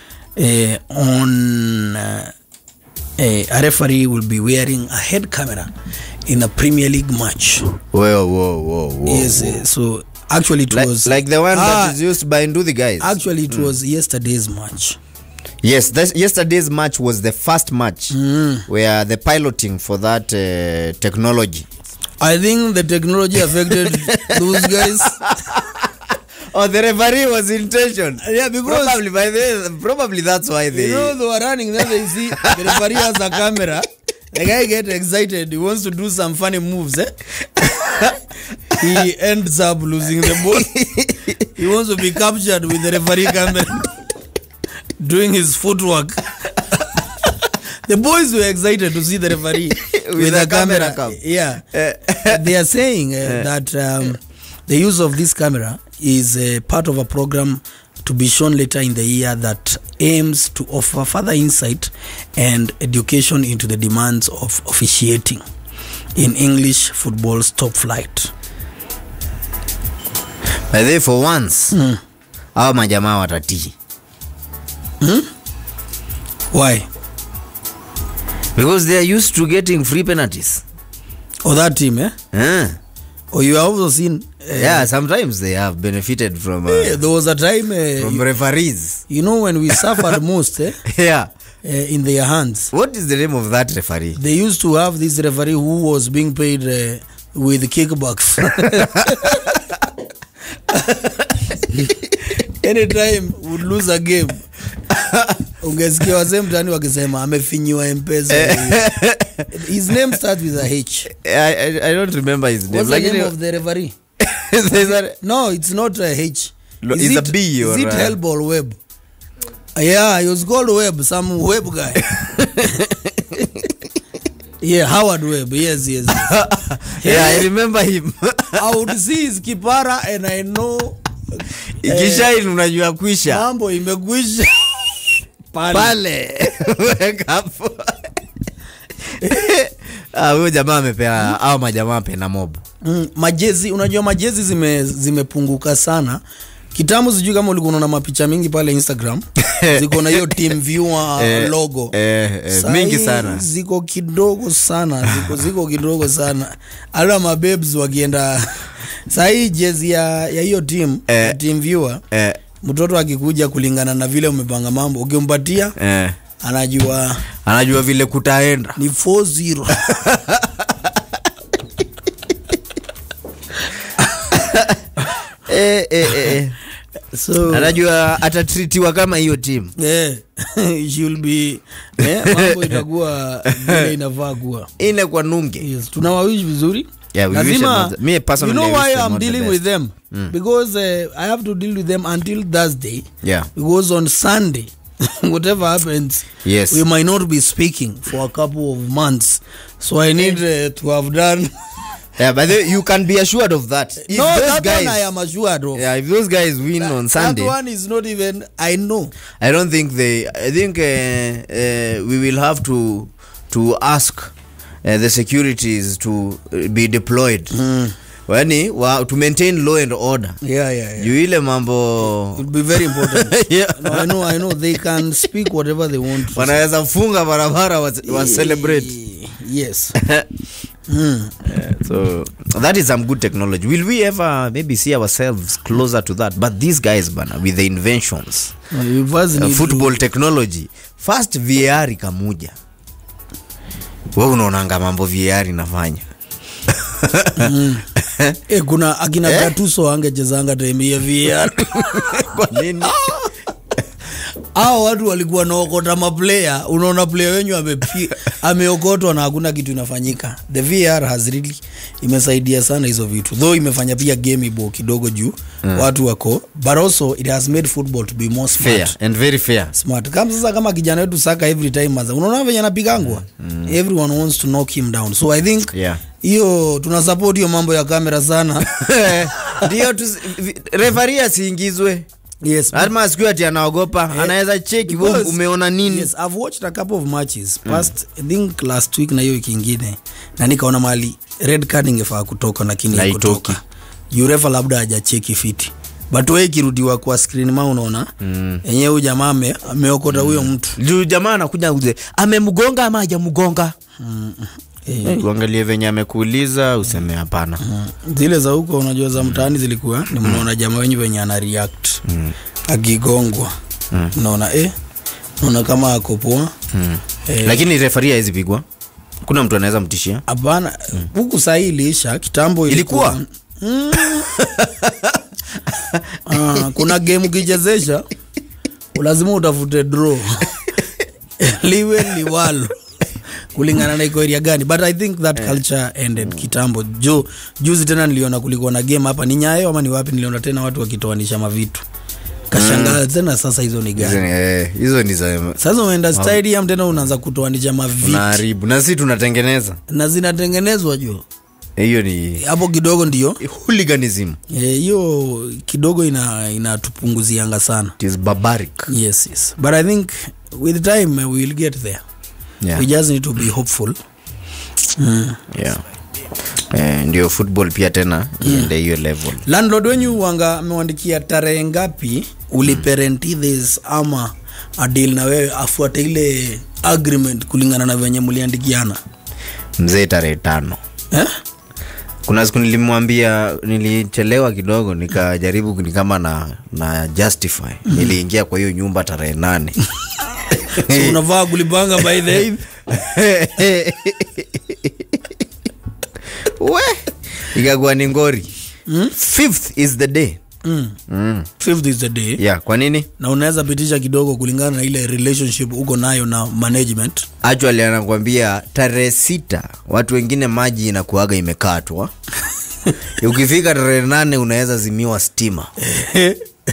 on uh, uh, a referee will be wearing a head camera in a premier league match whoa whoa whoa whoa yes uh, so actually it like, was like the one Ah, that is used by Nduthi guys actually it was yesterday's match Yes, this, yesterday's match was the first match where the piloting for that uh, technology. i think the technology affected those guys Oh, the referee was intention. yeah because Probably by the probably that's why they. you know they were running then they see the referee has a camera the guy get excited he wants to do some funny moves eh? he ends up losing the ball he wants to be captured with the referee camera doing his footwork the boys were excited to see the referee with, a the camera camera, cam. yeah they are saying uh, that um, the use of this camera is uh, part of a program to be shown later in the year that aims to offer further insight and education into the demands of officiating in English football's top flight. By the way, for once hawa majamaa watatii Why? because they are used to getting free penalties. Or that team, eh? Eh. Or you have also seen. Uh, yeah, sometimes they have benefited from uh, eh, There was a time, uh, from you, referees. you know, when we suffered most eh, Yeah. uh, in their hands. What is the name of that referee? They used to have this referee who was being paid uh, with kickbacks. anytime would lose a game ungesikia wazee mtani wakisema amefinyiwa mpesa his name starts with a h I, I, I don't remember his name. what's the Like, name of the referee there's a- no it's not a h No, Is it's a it- B or is it a- Hellball web yeah he was called web some web guy yeah howard web yes yes, yes. yeah, I remember him i would see his kipara and i know ikishaini unajua kwisha mambo imekwisha pale pale weka hapo Ah, huyo jamaa amepea au majamaa apena mob mm, majezi unajua majezi zime zimepunguka sana kitambo sijui kama ulikuwa unaona mapicha mingi pale instagram ziko na hiyo team viewer Eh, logo eh, eh, Saa mingi hii sana. ziko kidogo sana ziko, ziko kidogo sana hata mabebs wakienda sahii jezi ya ya hiyo team Eh. ya team viewer eh, mtoto akikuja kulingana na vile umepanga mambo ukimpatia eh. anajua anajua vile kutaenda ni 40 eh, eh, eh. so anajua atatritiwa kama hiyo timu yeah. she'll be eh, mambo itakuwa vile inafaa kuwa ine kwa nunge yes tunawawish vizuri Yeah, we wish them all lazima the- me you personally, know I wish why them i'm all the dealing best. with them because uh, i have to deal with them until thursday yeah because on sunday whatever happens Yes. we might not be speaking for a couple of months so i need uh, to have done yeah but they, you can be assured of that if no those that guys one i am assured of yeah if those guys win on sunday that one is not even i know i don't think they i think uh, uh, we will have to to ask uh, the securities to uh, be deployed mm. yani wa, to maintain law and order yeah yeah, yeah. juu ile mambo it will be very important Yeah. no, i know i know they can speak whatever they want to wanaweza funga barabara wa, wa celebrate yes mm. so that is some good technology will we ever maybe see ourselves closer to that but these guys bana with the inventions you first uh, need football technology first var ikamuja we unaonanga mambo var inafanya to, eh, kuna akina Eh? gatuso angechezanga time ya VR kwa nini hao watu walikuwa naokota maplayer unaona player wenyu amepi- ameokotwa na hakuna kitu inafanyika the vr has really imesaidia sana hizo vitu though imefanya pia game ibo kidogo juu mm. watu wako but also it has made football to be more smart fair and very fair smart kama sasa kama kijana wetu saka every time maza unaona venye anapigangwa mm. everyone wants to knock him down so i think Yeah. hiyo tuna support hiyo mambo ya kamera sana ndio refari asiingizwe yes lazima asikiwe ati anaogopa anaweza cheki we Because- umeona nini yes i've watched a couple of matches past i think last week na hiyo wiki ingine na nikaona mali red card ingefaa kutoka lakini Na haikutoka. haitoki. urefa labda hajacheki fiti but we ikirudiwa kwa screen ma unaona enyewe huyu jamaa ame- ameokota huyo mtu juu jamaa anakuja kuze amemgonga ama hajamgonga Eh, Eh, uangalie venye amekuuliza useme hapana zile za huko unajua za mtaani zilikuwa ni mnaona jamaa wenyu venye ana react akigongwa unaona eh unaona kama ako poa Eh, lakini refari hawezi pigwa kuna mtu anaweza mtishia hapana huku sahii iliisha kitambo Ilikuwa? Mm. Ah, kuna game ukichezesha lazima utafute draw liwe liwalo kulingana na iko area gani but i think that culture ended kitambo jo juzi tena niliona kulikuwa na game hapa ni nyayo ama ni wapi niliona tena watu wakitoanisha mavitu kashangaa tena sasa hizo ni Hizo gani ni- eh, hizo ni za sasa umeenda stadium tena unaanza kutoanisha mavitu unaharibu na si tunatengeneza na zinatengenezwa jo hiyo ni hapo kidogo ndio hooliganism Eh, hiyo kidogo ina inatupunguzianga sana it is barbaric yes yes but i think with time uh, we will get there yeah. we just need to be hopeful mm. yeah. Eh, ndio football pia tena iende hiyo level landlord wenyu wanga amewandikia tarehe ngapi uliparenti this ama adil na wewe afuate ile agreement kulingana na venye muliandikiana mzee tarehe tano eh? kuna siku nilimwambia nilichelewa kidogo nikajaribu ni kama na na justify niliingia kwa hiyo nyumba tarehe nane so unavaa kulipanga by the eighth? we ikakuwa ni ngori fifth is the day mm. mm. fifth is the day yeah kwa nini na unaweza pitisha kidogo kulingana na ile relationship uko nayo na management actually anakwambia tarehe sita watu wengine maji inakuaga imekatwa ukifika tarehe nane unaweza zimiwa stima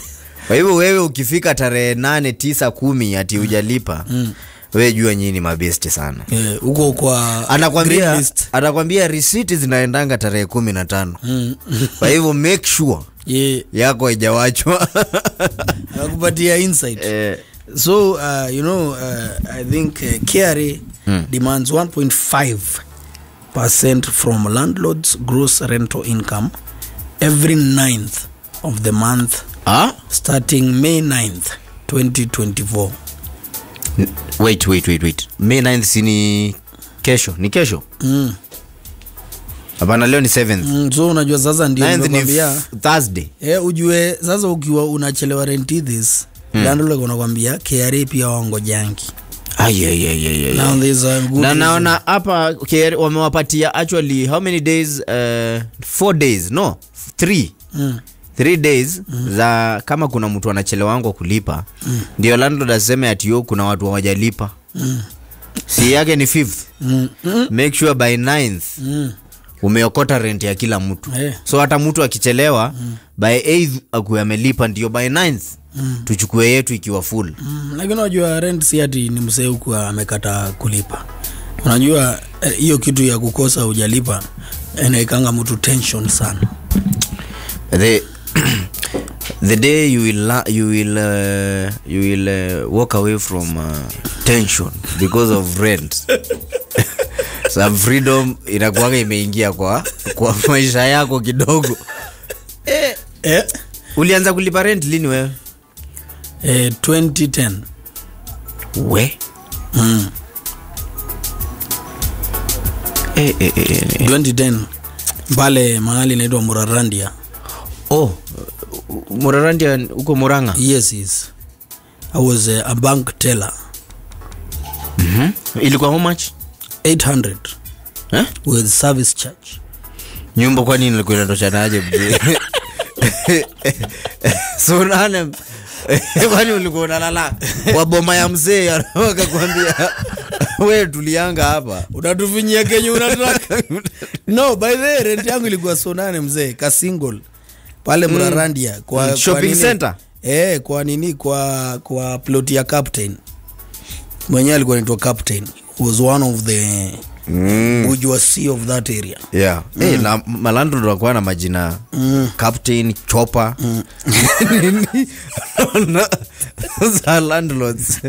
kwa hivyo wewe ukifika tarehe nane tisa kumi ati hujalipa wewe jua nyinyi ni mabesti sana Eh, huko kwa green anakwambia list. anakwambia risiti zinaendanga tarehe kumi na tano kwa hivyo make sure Yeah, yako haijawachwa nakupatia insight Eh, so uh, you know uh, i think uh, KRA demands 1.5 percent from landlords gross rental income every 9th of the month ah? starting may 9th 2024 wait wait wait wait may 9th si ni kesho ni kesho mm. hapana leo ni 7th Mm, so unajua sasa ndio 9th ni nimekwambia f- thursday Eh, ujue sasa ukiwa unachelewa renti this mm. landlord unakwambia KRA pia wangojangi Ai, ai, ai, ai, ai. now there's a good na reason. naona hapa KRA wamewapatia actually how many days uh, four days no three mm. three days za kama kuna mtu anachelewangwa kulipa ndio landlord aseme ati yo kuna watu hawajalipa si yake ni fifth Mm. Mm. make sure by ninth Mm. umeokota rent ya kila mtu Eh. so hata mtu akichelewa by eighth akuwe amelipa ndio by ninth tuchukue yetu ikiwa full Mm, lakini unajua rent si ati ni msee huku amekata kulipa unajua eh, hiyo kitu ya kukosa hujalipa inaikanga mtu tension sana the the day you will la- you will uh, you will uh, walk away from uh, tension because of rent some freedom inakuwaga imeingia kwa kwa maisha yako kidogo eh? ulianza kulipa rent lini wewe Eh, 2010 we mm. eh, eh, eh, eh. 2010 pale mahali inaitwa murarandia oh murarandia huko muranga yes yes i was a, a bank teller mm-hmm. ilikuwa how much 800 eh? with service charge nyumba kwani ilikuwa inatoshanaje mzee so nane kwani ulikuwa unalala kwa boma ya mzee akakwambia we tulianga hapa unatufinyia kenye unataka no by the way, rent yangu ilikuwa so nane mzee ka single pale mrarandia kwa, Mm, kwa shopping nini- center? eh, kwa nini kwa kwa plot ya captain mwenyewe alikuwa naitwa captain was one of the mm. bourgeoisie of that area yeah. mm. hey, na malandro nakuwa na majina mm. captain chopa Nini? Na- za landlords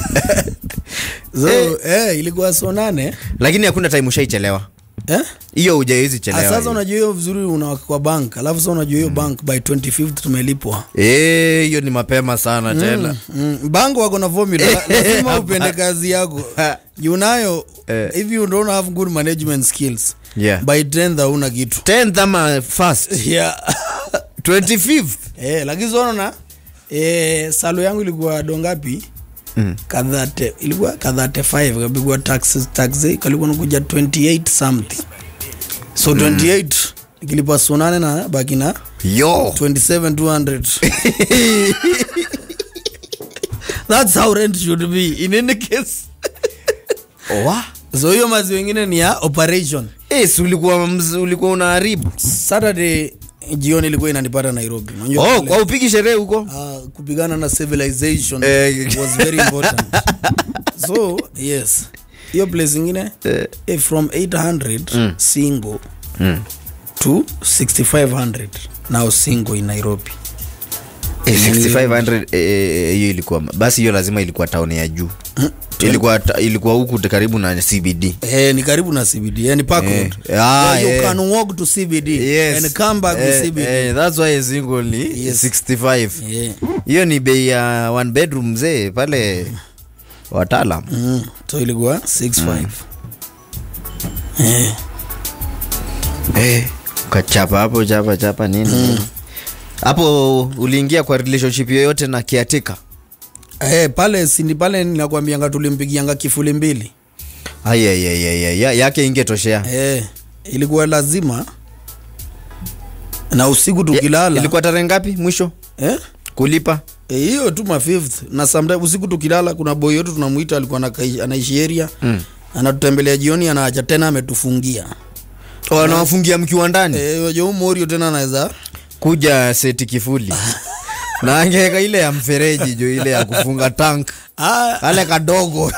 so Eh. eh, ilikuwa so nane lakini hakuna time ushaichelewa eh? hiyo hujawezi Ah, chelewa sasa hiyo. unajua hiyo vizuri unawaka kwa bank alafu sasa unajua hiyo bank by 25th tumelipwa Eh, hiyo ni mapema sana tena mm, bank wako na formula La- lazima upende kazi yako juu nayo Eh. if you don't have good management skills Yeah. by 10th hauna kitu 10th ama first yeah. 25th eh, lakini sonona eh, salo yangu ilikuwa dongapi Mm. kadhate ilikuwa kadhate 5 kapigwa taxes taxi kalikuwa nakuja 28 something so 28 ikilipa sonane na baki na yo 27200 that's how rent should be in any case Wa? so hiyo mazi wengine ni ya operation Eh, si ulikuwa mz- ulikuwa unaharibu saturday jioni ilikuwa inanipata nairobi Unajua oh, kule, kwa upigi sherehe huko ah, kupigana na civilization Eh. was very important so yes hiyo place ingine Eh. eh, from 800 single mm. to 6500 now single in nairobi Eh, 6500 eh, eh, hiyo ilikuwa basi hiyo lazima ilikuwa tauni ya juu ilikuwa ta- ilikuwa huku t- karibu na cbd Eh, ni karibu na cbd yani park Eh. road Ah, yeah, you yeah. can walk to cbd Yes. and come back Eh, to cbd eh, that's why a single ni Yes. 65 yeah. hiyo ni bei ya one bedroom mzee pale wataalam mm. so ilikuwa 65 eh. eh, ukachapa hapo chapa chapa nini hapo uliingia kwa relationship yoyote na kiatika Eh, pale sindi pale ninakwambianga tulimpigianga kifuli mbili ayayayaya yake ingetoshea eh, ilikuwa lazima na usiku tukilala ilikuwa tarehe ngapi mwisho eh? kulipa Eh, hiyo tu ma fifth na sometime usiku tukilala kuna boy yetu tunamuita alikuwa anakai- anaishi area Mm. anatutembelea jioni anaacha tena ametufungia wanawafungia mkiwa ndani eh, unajua huyu morio tena anaweza kuja seti kifuli na angeweka ile ya mfereji jo ile ya kufunga tank Ah, kale kadogo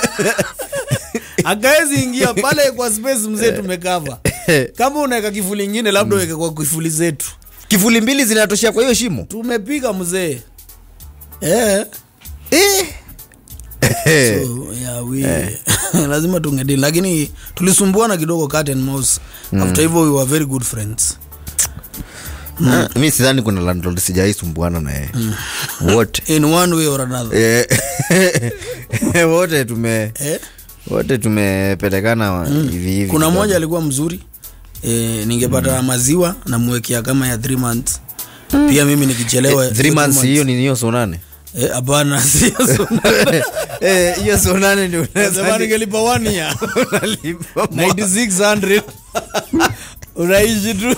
akaezi ingia pale kwa space mzee tumekava kama unaweka kifuli ingine labda uweke kwa kifuli zetu kifuli mbili zinatoshea kwa hiyo shimo tumepiga mzee eh. eh. So, yeah, we, lazima tungedili lakini tulisumbuana kidogo cat and mouse after hivyo we were very good friends Ah, mi sidhani kuna landlord sijaisumbuana naye wote in one way or another Eh, wote tume eh? wote tumepelekana wa- hivi hivi kuna kidogo. mmoja alikuwa mzuri e, ningepata maziwa namwekea kama ya three months pia mimi nikichelewa Eh, three months hiyo ni hiyo so nane Eh, hapana sio so- Eh, hiyo so nane ndio Nasema ningelipa one year unalipa 9600 unaishi tu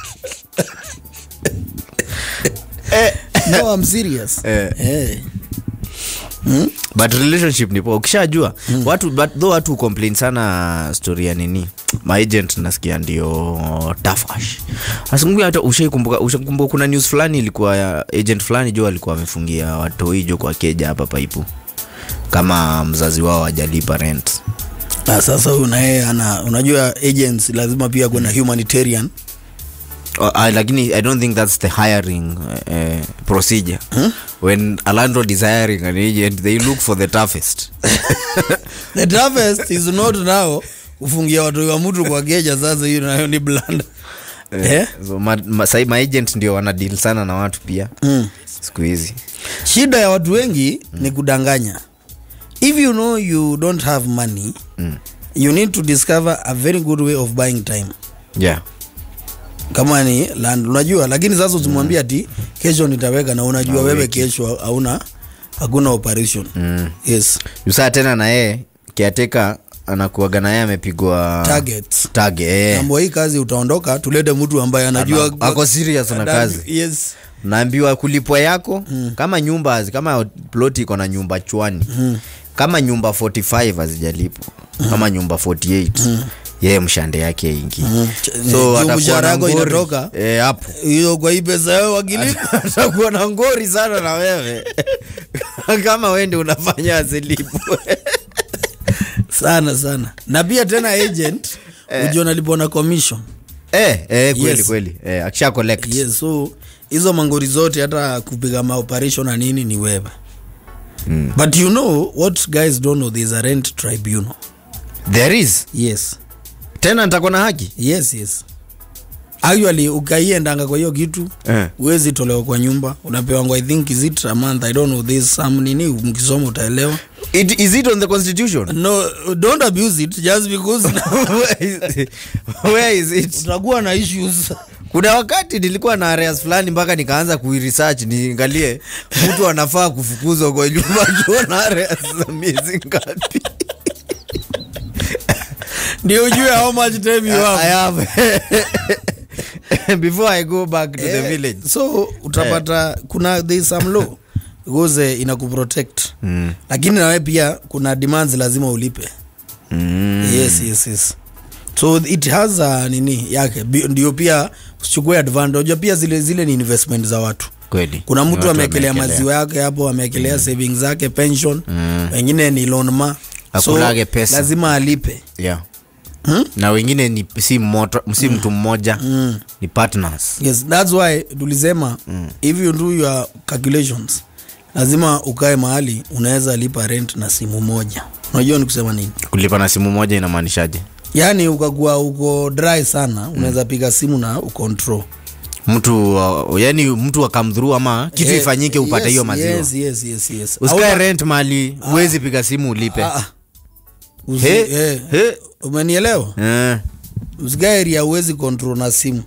no I'm serious Eh. Eh. but relationship nipo ukishajua watu but though watu complain sana story ya nini maagent nasikia ndio tafash asingu hata ushaikumbuka ushakumbuka kuna news fulani ilikuwa ya agent fulani jo alikuwa amefungia watoi jo kwa keja hapa paipu kama mzazi wao ajalipa rent na sasa huyu naye ana unajua agents lazima pia kuna humanitarian Uh, uh, lakini i don't think that's the hiring uh, uh, procedure when a landlord is hiring an agent they look for the toughest the toughest is not now kufungia watu wa mtu kwa geja sasa hiyo nayo ni blanda eh? so ma, ma, sai maagent ndio wana deal sana na watu pia mm. siku hizi shida ya watu wengi ni kudanganya if you know you don't have money Mm. you need to discover a very good way of buying time yeah kama ni land unajua lakini sasa usimwambia ati kesho nitaweka na unajua wewe kesho hauna hakuna operation mm. yes usaa tena na yeye kiateka anakuaga na yeye amepigwa targets target eh. mambo hii kazi utaondoka tulete mtu ambaye anajua Ana- ako serious na kazi yes naambiwa kulipwa yako mm. kama nyumba hazi- kama ploti iko na nyumba chwani mm. kama nyumba 45 hazijalipwa mm. kama nyumba 48 mm. yeye mshande yake ingi Mm. Juu so atakuwa mshahara na yako ngori. inatoka. Eh, hapo hiyo kwa hii pesa yao wakilipa atakuwa na ngori sana na wewe kama wende unafanya azilipwe sana sana na pia tena agent ujua nalipwa na commission eh, eh, kweli Yes. kweli eh, akisha collect yes so hizo mangori zote hata kupiga maoperation na nini ni wewe mm. but you know what guys don't know there's a rent tribunal there is yes tena nitakuwa na haki yes yes actually ukaiendanga kwa hiyo kitu eh. uwezi tolewa kwa nyumba unapewangwa i think is it a month i don't know this some nini mkisoma utaelewa It, is it on the constitution no don't abuse it just because where, is, where is it utakuwa na issues kuna wakati nilikuwa na areas fulani mpaka nikaanza kuiresearch niangalie mtu anafaa kufukuzwa kwa nyumba akiwa na areas za miezi ngapi ndio ujue how much time you I have have before I go back to the Eh, village so utapata kuna there is some law because eh, inakuprotect mm. lakini nawe pia kuna demands lazima ulipe Mm. yes yes yes so it has a nini yake Bi- ndio pia usichukue advantage Unajua pia zile zile ni investment za watu kweli kuna Ni mtu watu ameekelea wameekelea. maziwa yake hapo ameekelea mm. savings zake pension Mm. wengine ni loan ma Akulage pesa. lazima alipe yeah. Hmm? na wengine ni si, moto, si mtu mmoja mm. ni partners yes that's why tulisema mm. if you do your calculations lazima ukae mahali unaweza lipa rent na simu moja unajua ni kusema nini kulipa na simu moja inamaanishaje yaani ukakuwa uko dry sana unaweza piga simu na ucontrol mtu uh, yani mtu akamdhuru ama kitu Eh, ifanyike upate yes, hiyo maziwa yes, yes, yes, yes. usikae Hauna- rent mali huwezi piga simu ulipe Ah, ah. Usi- He, eh, he. umenielewa Eh, usikae area uwezi control na simu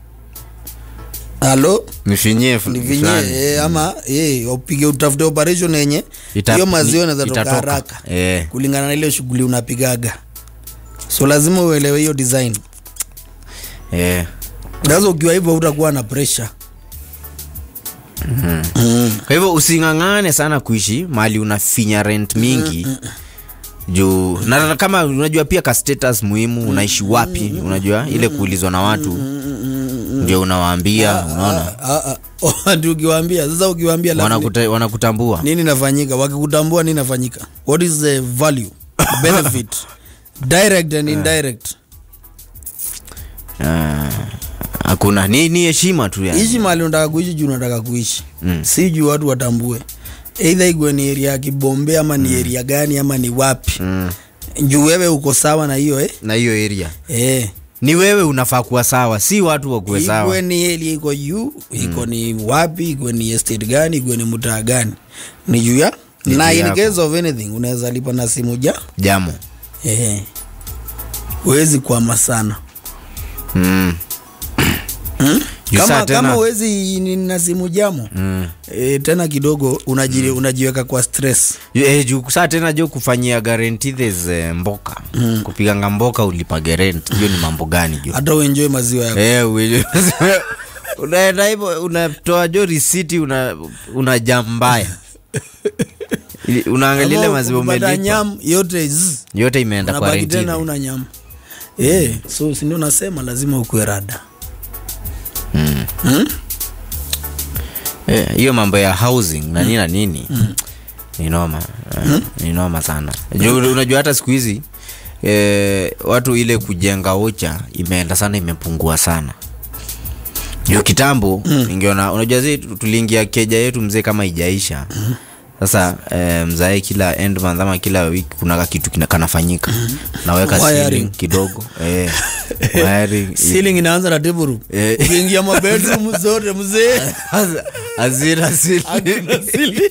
halo nifinyie fu- nivinye fulani. eh, ama eh, upige utafute operation yenye Ita- hiyo maziwa ni- inaweza toka itatoka. haraka Eh. kulingana na ile shughuli unapigaga so lazima uelewe hiyo design Eh. sasa ukiwa hivyo utakuwa na pressure mm. kwa hivyo using'ang'ane sana kuishi mali unafinya rent mingi juu na kama unajua pia ka status muhimu unaishi wapi unajua ile kuulizwa na watu ndio unawaambia unaona Ah, ah. Ndio ukiwaambia sasa ukiwaambia alafu ni- Wanakuta- wanakutambua nini nafanyika wakikutambua nini nafanyika what is the value benefit direct and indirect Ah, hakuna ni ni heshima tu yani. ishi mali unataka kuishi juu unataka kuishi Mm. si juu watu watambue eidha igwe ni eria ya kibombe ama ni eria gani ama ni wapi Mm. juu wewe uko sawa na hiyo eh? na hiyo area Eh. ni wewe unafaa kuwa sawa si watu wakuwe sawa igwe ni eria iko juu iko ni wapi igwe ni estate gani igwe ni mtaa gani ni juu ya Ni na juu in yako. case of anything unaweza lipa na simu ja jamo eh. huwezi kwama sana mm. Juu saa kama, tena- kama uwezi ni- na simu jamo Mm. e, tena kidogo unaji, unajiweka kwa stress Ju- eh, juu saa tena jo kufanyia guarantee there's, eh, mboka kupiganga mboka ulipa guarantee hiyo ni mambo gani jo hata uenjoy maziwa yako Eh, uwe- unaenda hivyo unatoa jo risiti una, una jambaya Ili- unaangalia ile Ama maziwa ukipata umelipa nyam yote zzz, yote imeenda kwa unabaki tena rentini una nyam e, so sindio nasema lazima ukuwe rada Eh, hiyo mambo ya housing na nini na nini ni noma eh, ni noma sana Juu unajua hata siku hizi eh, watu ile kujenga ucha imeenda sana imepungua sana juu kitambo ingeona unajua zi tuliingia keja yetu mzee kama ijaisha sasa eh, mzae kila end month ama kila wiki kuna ka kitu kina- kanafanyika naweka Wiring. ceiling kidogo eh, wiring ceiling inaanza na table room Eh. ukiingia mabedroom zote mzee hazina ceiling. hakuna ceiling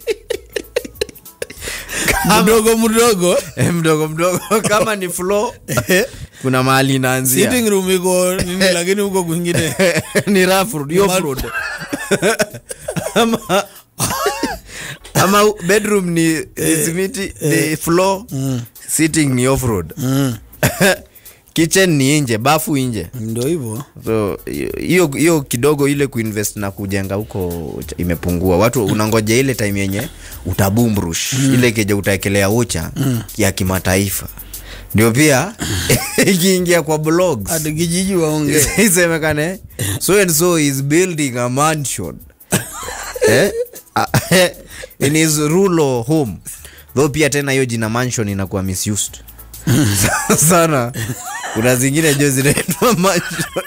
mdogo mdogo Eh, mdogo mdogo kama ni floor kuna mahali inaanzia sitting room iko nini lakini huko kwingine ni rough road, hiyo Ma- road. ama ama bedroom ni ni simiti ni floor sitting ni off road mm. kitchen ni nje bafu nje ndo hivyo so hiyo hiyo kidogo ile kuinvest na kujenga huko imepungua watu unangoja ile time yenye utabumbrush ile keja utaekelea ucha ya kimataifa ndio pia ikiingia kwa blogs hadi kijiji waongee isemekane so and so is building a mansion eh? Ah, in his rural home though pia tena hiyo jina mansion inakuwa misused sana kuna zingine jo zinaitwa mansion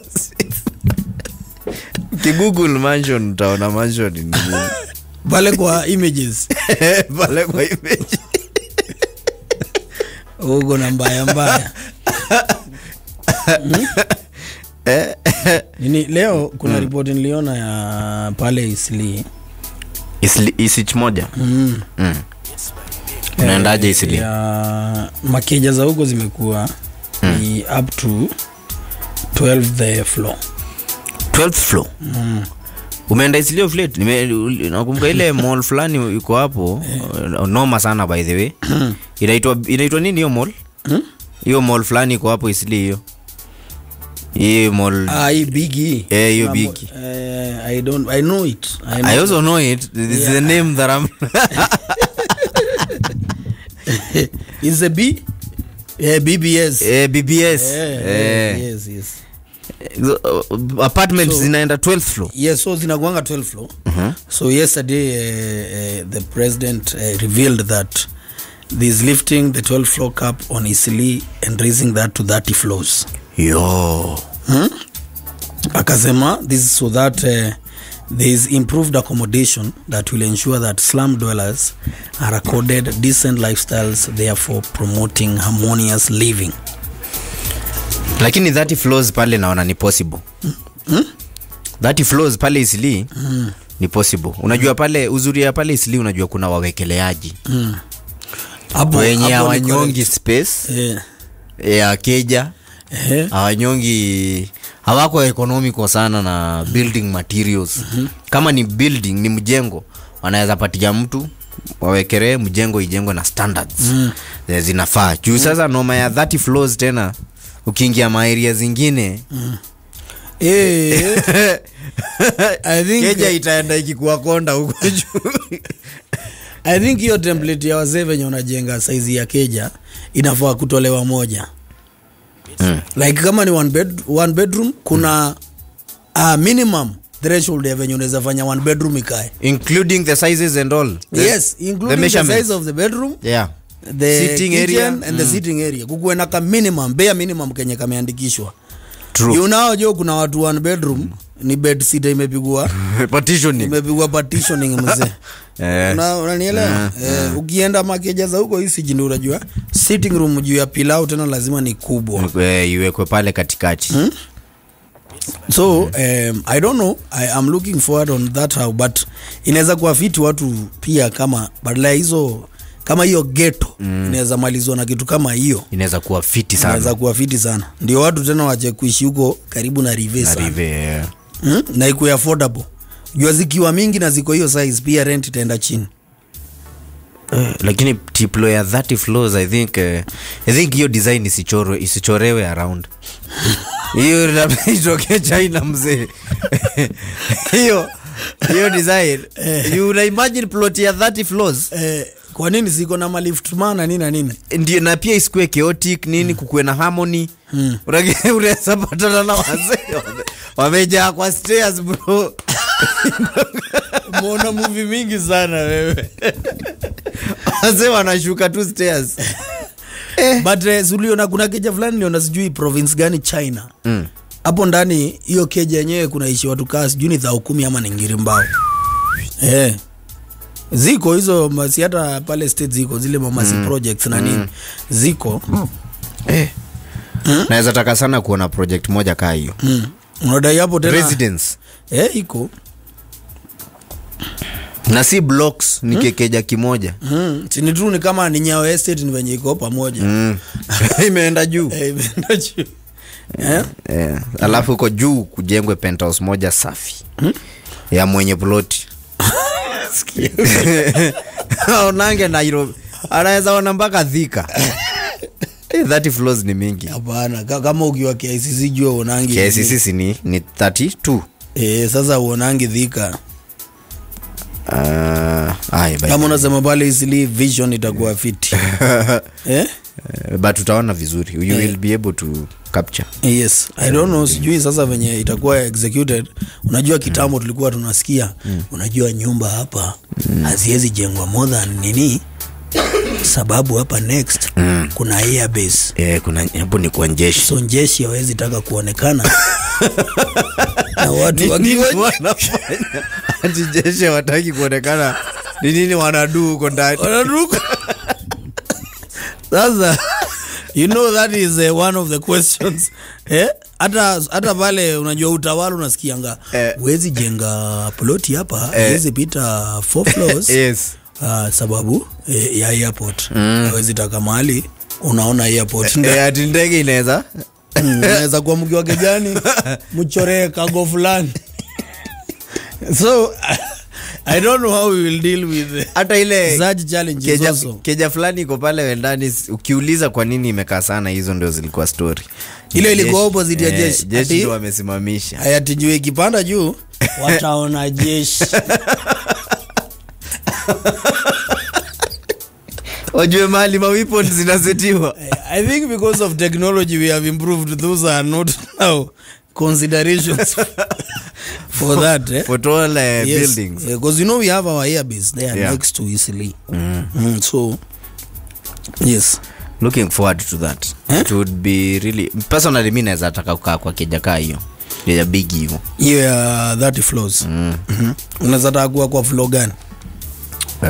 kigoogle mansion utaona mansion ni nini pale kwa images pale kwa image huko na mbaya mbaya Eh, nini leo kuna ripoti niliona ya pale isli Isli- isich moja mm. mm. unaendaje isili ya makeja za huko zimekuwa ni up to 12 the floor 12th floor umeenda isilio flat Nime- ul- nakumbuka ile mall fulani iko hapo uh, noma sana by the way inaitwa inaitwa nini hiyo mall hiyo mall fulani iko hapo isili hiyo hii mall ah, hii bigi Eh, hiyo bigi. uh, i don't i know it I know I also know it. This is the name that I'm. is a b yeah, bbs eh, BBS. Eh, Eh. yes yes Uh, apartments So- zinaenda 12th floor. yes so zinakuanga 12 floor so yesterday uh, uh, the president uh, revealed that this lifting the 12 floor cap on Isili and raising that to 30 floors Yo. hmm? akasema this is so that uh, there is improved accommodation that will ensure that slum dwellers are accorded decent lifestyles therefore promoting harmonious living lakini 30 floors pale naona ni possible hmm? 30 floors pale isili ni possible unajua pale uzuri ya pale isili unajua kuna wawekeleaji Hmm. Hapo- wenye hapo ni hawanyongi correct. space Eh, ya keja eh, hawanyongi hawako economical sana na building materials kama ni building ni mjengo wanaweza patia mtu wawekelee mjengo ijengwe na standards mm. zinafaa juu sasa noma ya 30 floors tena ukiingia maeria zingine eh, I think keja itaenda ikikuwa konda huko juu i think hiyo template ya wazee venye unajenga saizi ya keja inafaa kutolewa moja Mm. like kama ni one, bed, one bedroom kuna uh, minimum threshold ya venye unaweza fanya one bedroom ikae including the sizes and all the, yes including the, measurements. size of the bedroom yeah the Sitting kitchen area. and the sitting area kukuwe na ka minimum bare minimum kenye kameandikishwa true unaojo kuna watu one bedroom ni bed sita imepigwa partitioning imepigwa partitioning mzee eh, Una- unanielewa eh, ukienda makeja za huko hisi ndio unajua sitting room juu ya pilau tena lazima ni kubwa eh, iwekwe pale katikati so um, i don't know I am looking forward on that how but inaweza kuwa fiti watu pia kama badala ya hizo kama hiyo geto mm. inaweza malizwa na kitu kama hiyo inaweza kuwa fiti sana inaweza kuwa fiti sana ndio watu tena wache kuishi huko karibu na rive Na sana rive, eh. mm? na ikuwe affordable jua zikiwa mingi na ziko hiyo size pia rent itaenda chini Eh, lakini tiplo ya 30 floors i think eh, i think hiyo design isichorwe isichorewe around hiyo labda itokee china mzee hiyo hiyo design you una imagine plot ya 30 floors eh, kwa nini ziko na malift man na nini na nini ndio na pia isikuwe chaotic nini kukuwe na harmony Mm. Unage- unaweza patana na wazee wame- wamejaa kwa stairs bro umeona muvi mingi sana wewe wazee wanashuka tu stairs but eh, suliona kuna keja fulani niona sijui province gani china mm. hapo ndani hiyo keja yenyewe kunaishi watu kaa sijui ni dhao kumi ama ni ngiri mbao eh. ziko hizo masi hata pale state ziko zile mamasi mm. projects na nini ziko eh. naweza taka sana kuona project moja kaa hiyo mm. unadai hapo tena residence eh, iko na si blocks ni kekeja kimoja mm. chini tu ni kama ni nyao estate ni venye iko pamoja mm. imeenda juu Eh, imeenda juu. Eh? eh. alafu huko juu kujengwe penthouse moja safi ya mwenye ploti aonange nairobi anaweza ona mpaka dhika Eh, 30 floors ni mingi hapana ka- kama ukiwa KICC jua uonangi KCC si ni, ni 32 eh, sasa uonangi dhika uh, ay, by- kama unasema pale isili vision itakuwa fiti eh? Eh, but utaona vizuri you will be able to capture yes i don't know sijui sasa venye itakuwa executed unajua kitambo tulikuwa tunasikia unajua nyumba hapa haziwezi jengwa more than nini sababu hapa next kuna airbase eh, kuna hapo ni kwa njeshi so njeshi hawezi taka kuonekana na watu Ni nini wakiwa wanafanya ati jeshi hawataki kuonekana ni nini wanadu huko ndani wanaruka sasa you know that is uh, one of the questions eh? hata hata pale unajua utawala unasikianga Eh. huwezi jenga ploti hapa Eh. huwezi pita four floors yes uh, sababu eh, ya airport hawezi taka mahali unaona airport eh, ati ndege inaweza Mm, unaweza kuwa mkiwa kejani mchoree kago fulani so i don't know how we will deal with hata ile such challenges keja, also keja fulani iko pale wendani s- ukiuliza kwa nini imekaa sana hizo ndio zilikuwa story Ile ilikuwa Jeshi- opposite ya eh, jeshi. jeshi Ati- ndio wamesimamisha hayatijue ikipanda juu wataona jeshi wajue mahali mawipon zinasetiwa i think because of technology we have improved those are not now considerations for that eh? for tall uh, yes. buildings because you know we have our airbase there Yeah. next to easily mm, so yes looking forward to that Eh? it would be really personally mi naweza taka kukaa kwa keja kaa hiyo keja big hivo hiyo ya 30 floors mm. Mhm. unaweza taka kuwa kwa floor gani uh,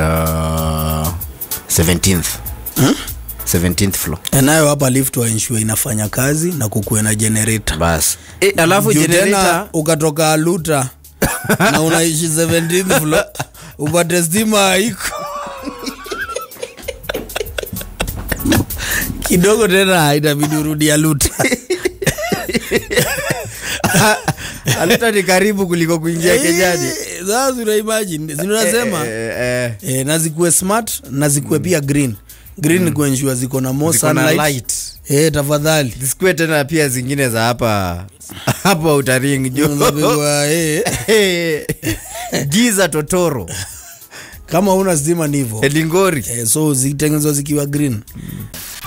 17th 17th floor Eh, nayo hapa lift waensure inafanya kazi na kukuwe na generator bas e, alafu Juu tena generator ukatoka aluta na unaishi 17th floor upate stima haiko kidogo tena itabidi urudi aluta alita ni karibu kuliko kuingia kejani Eh, sasa una imagine zinasema eh, eh, eh, na zikuwe smart na zikuwe pia green green ni kuensure ziko na more ziko na sunlight light eh, tafadhali zisikuwe tena pia zingine za hapa hapa utaring jo Unapigwa, eh. giza totoro kama una stima ni hivo elingori eh, so zitengenezwa zikiwa green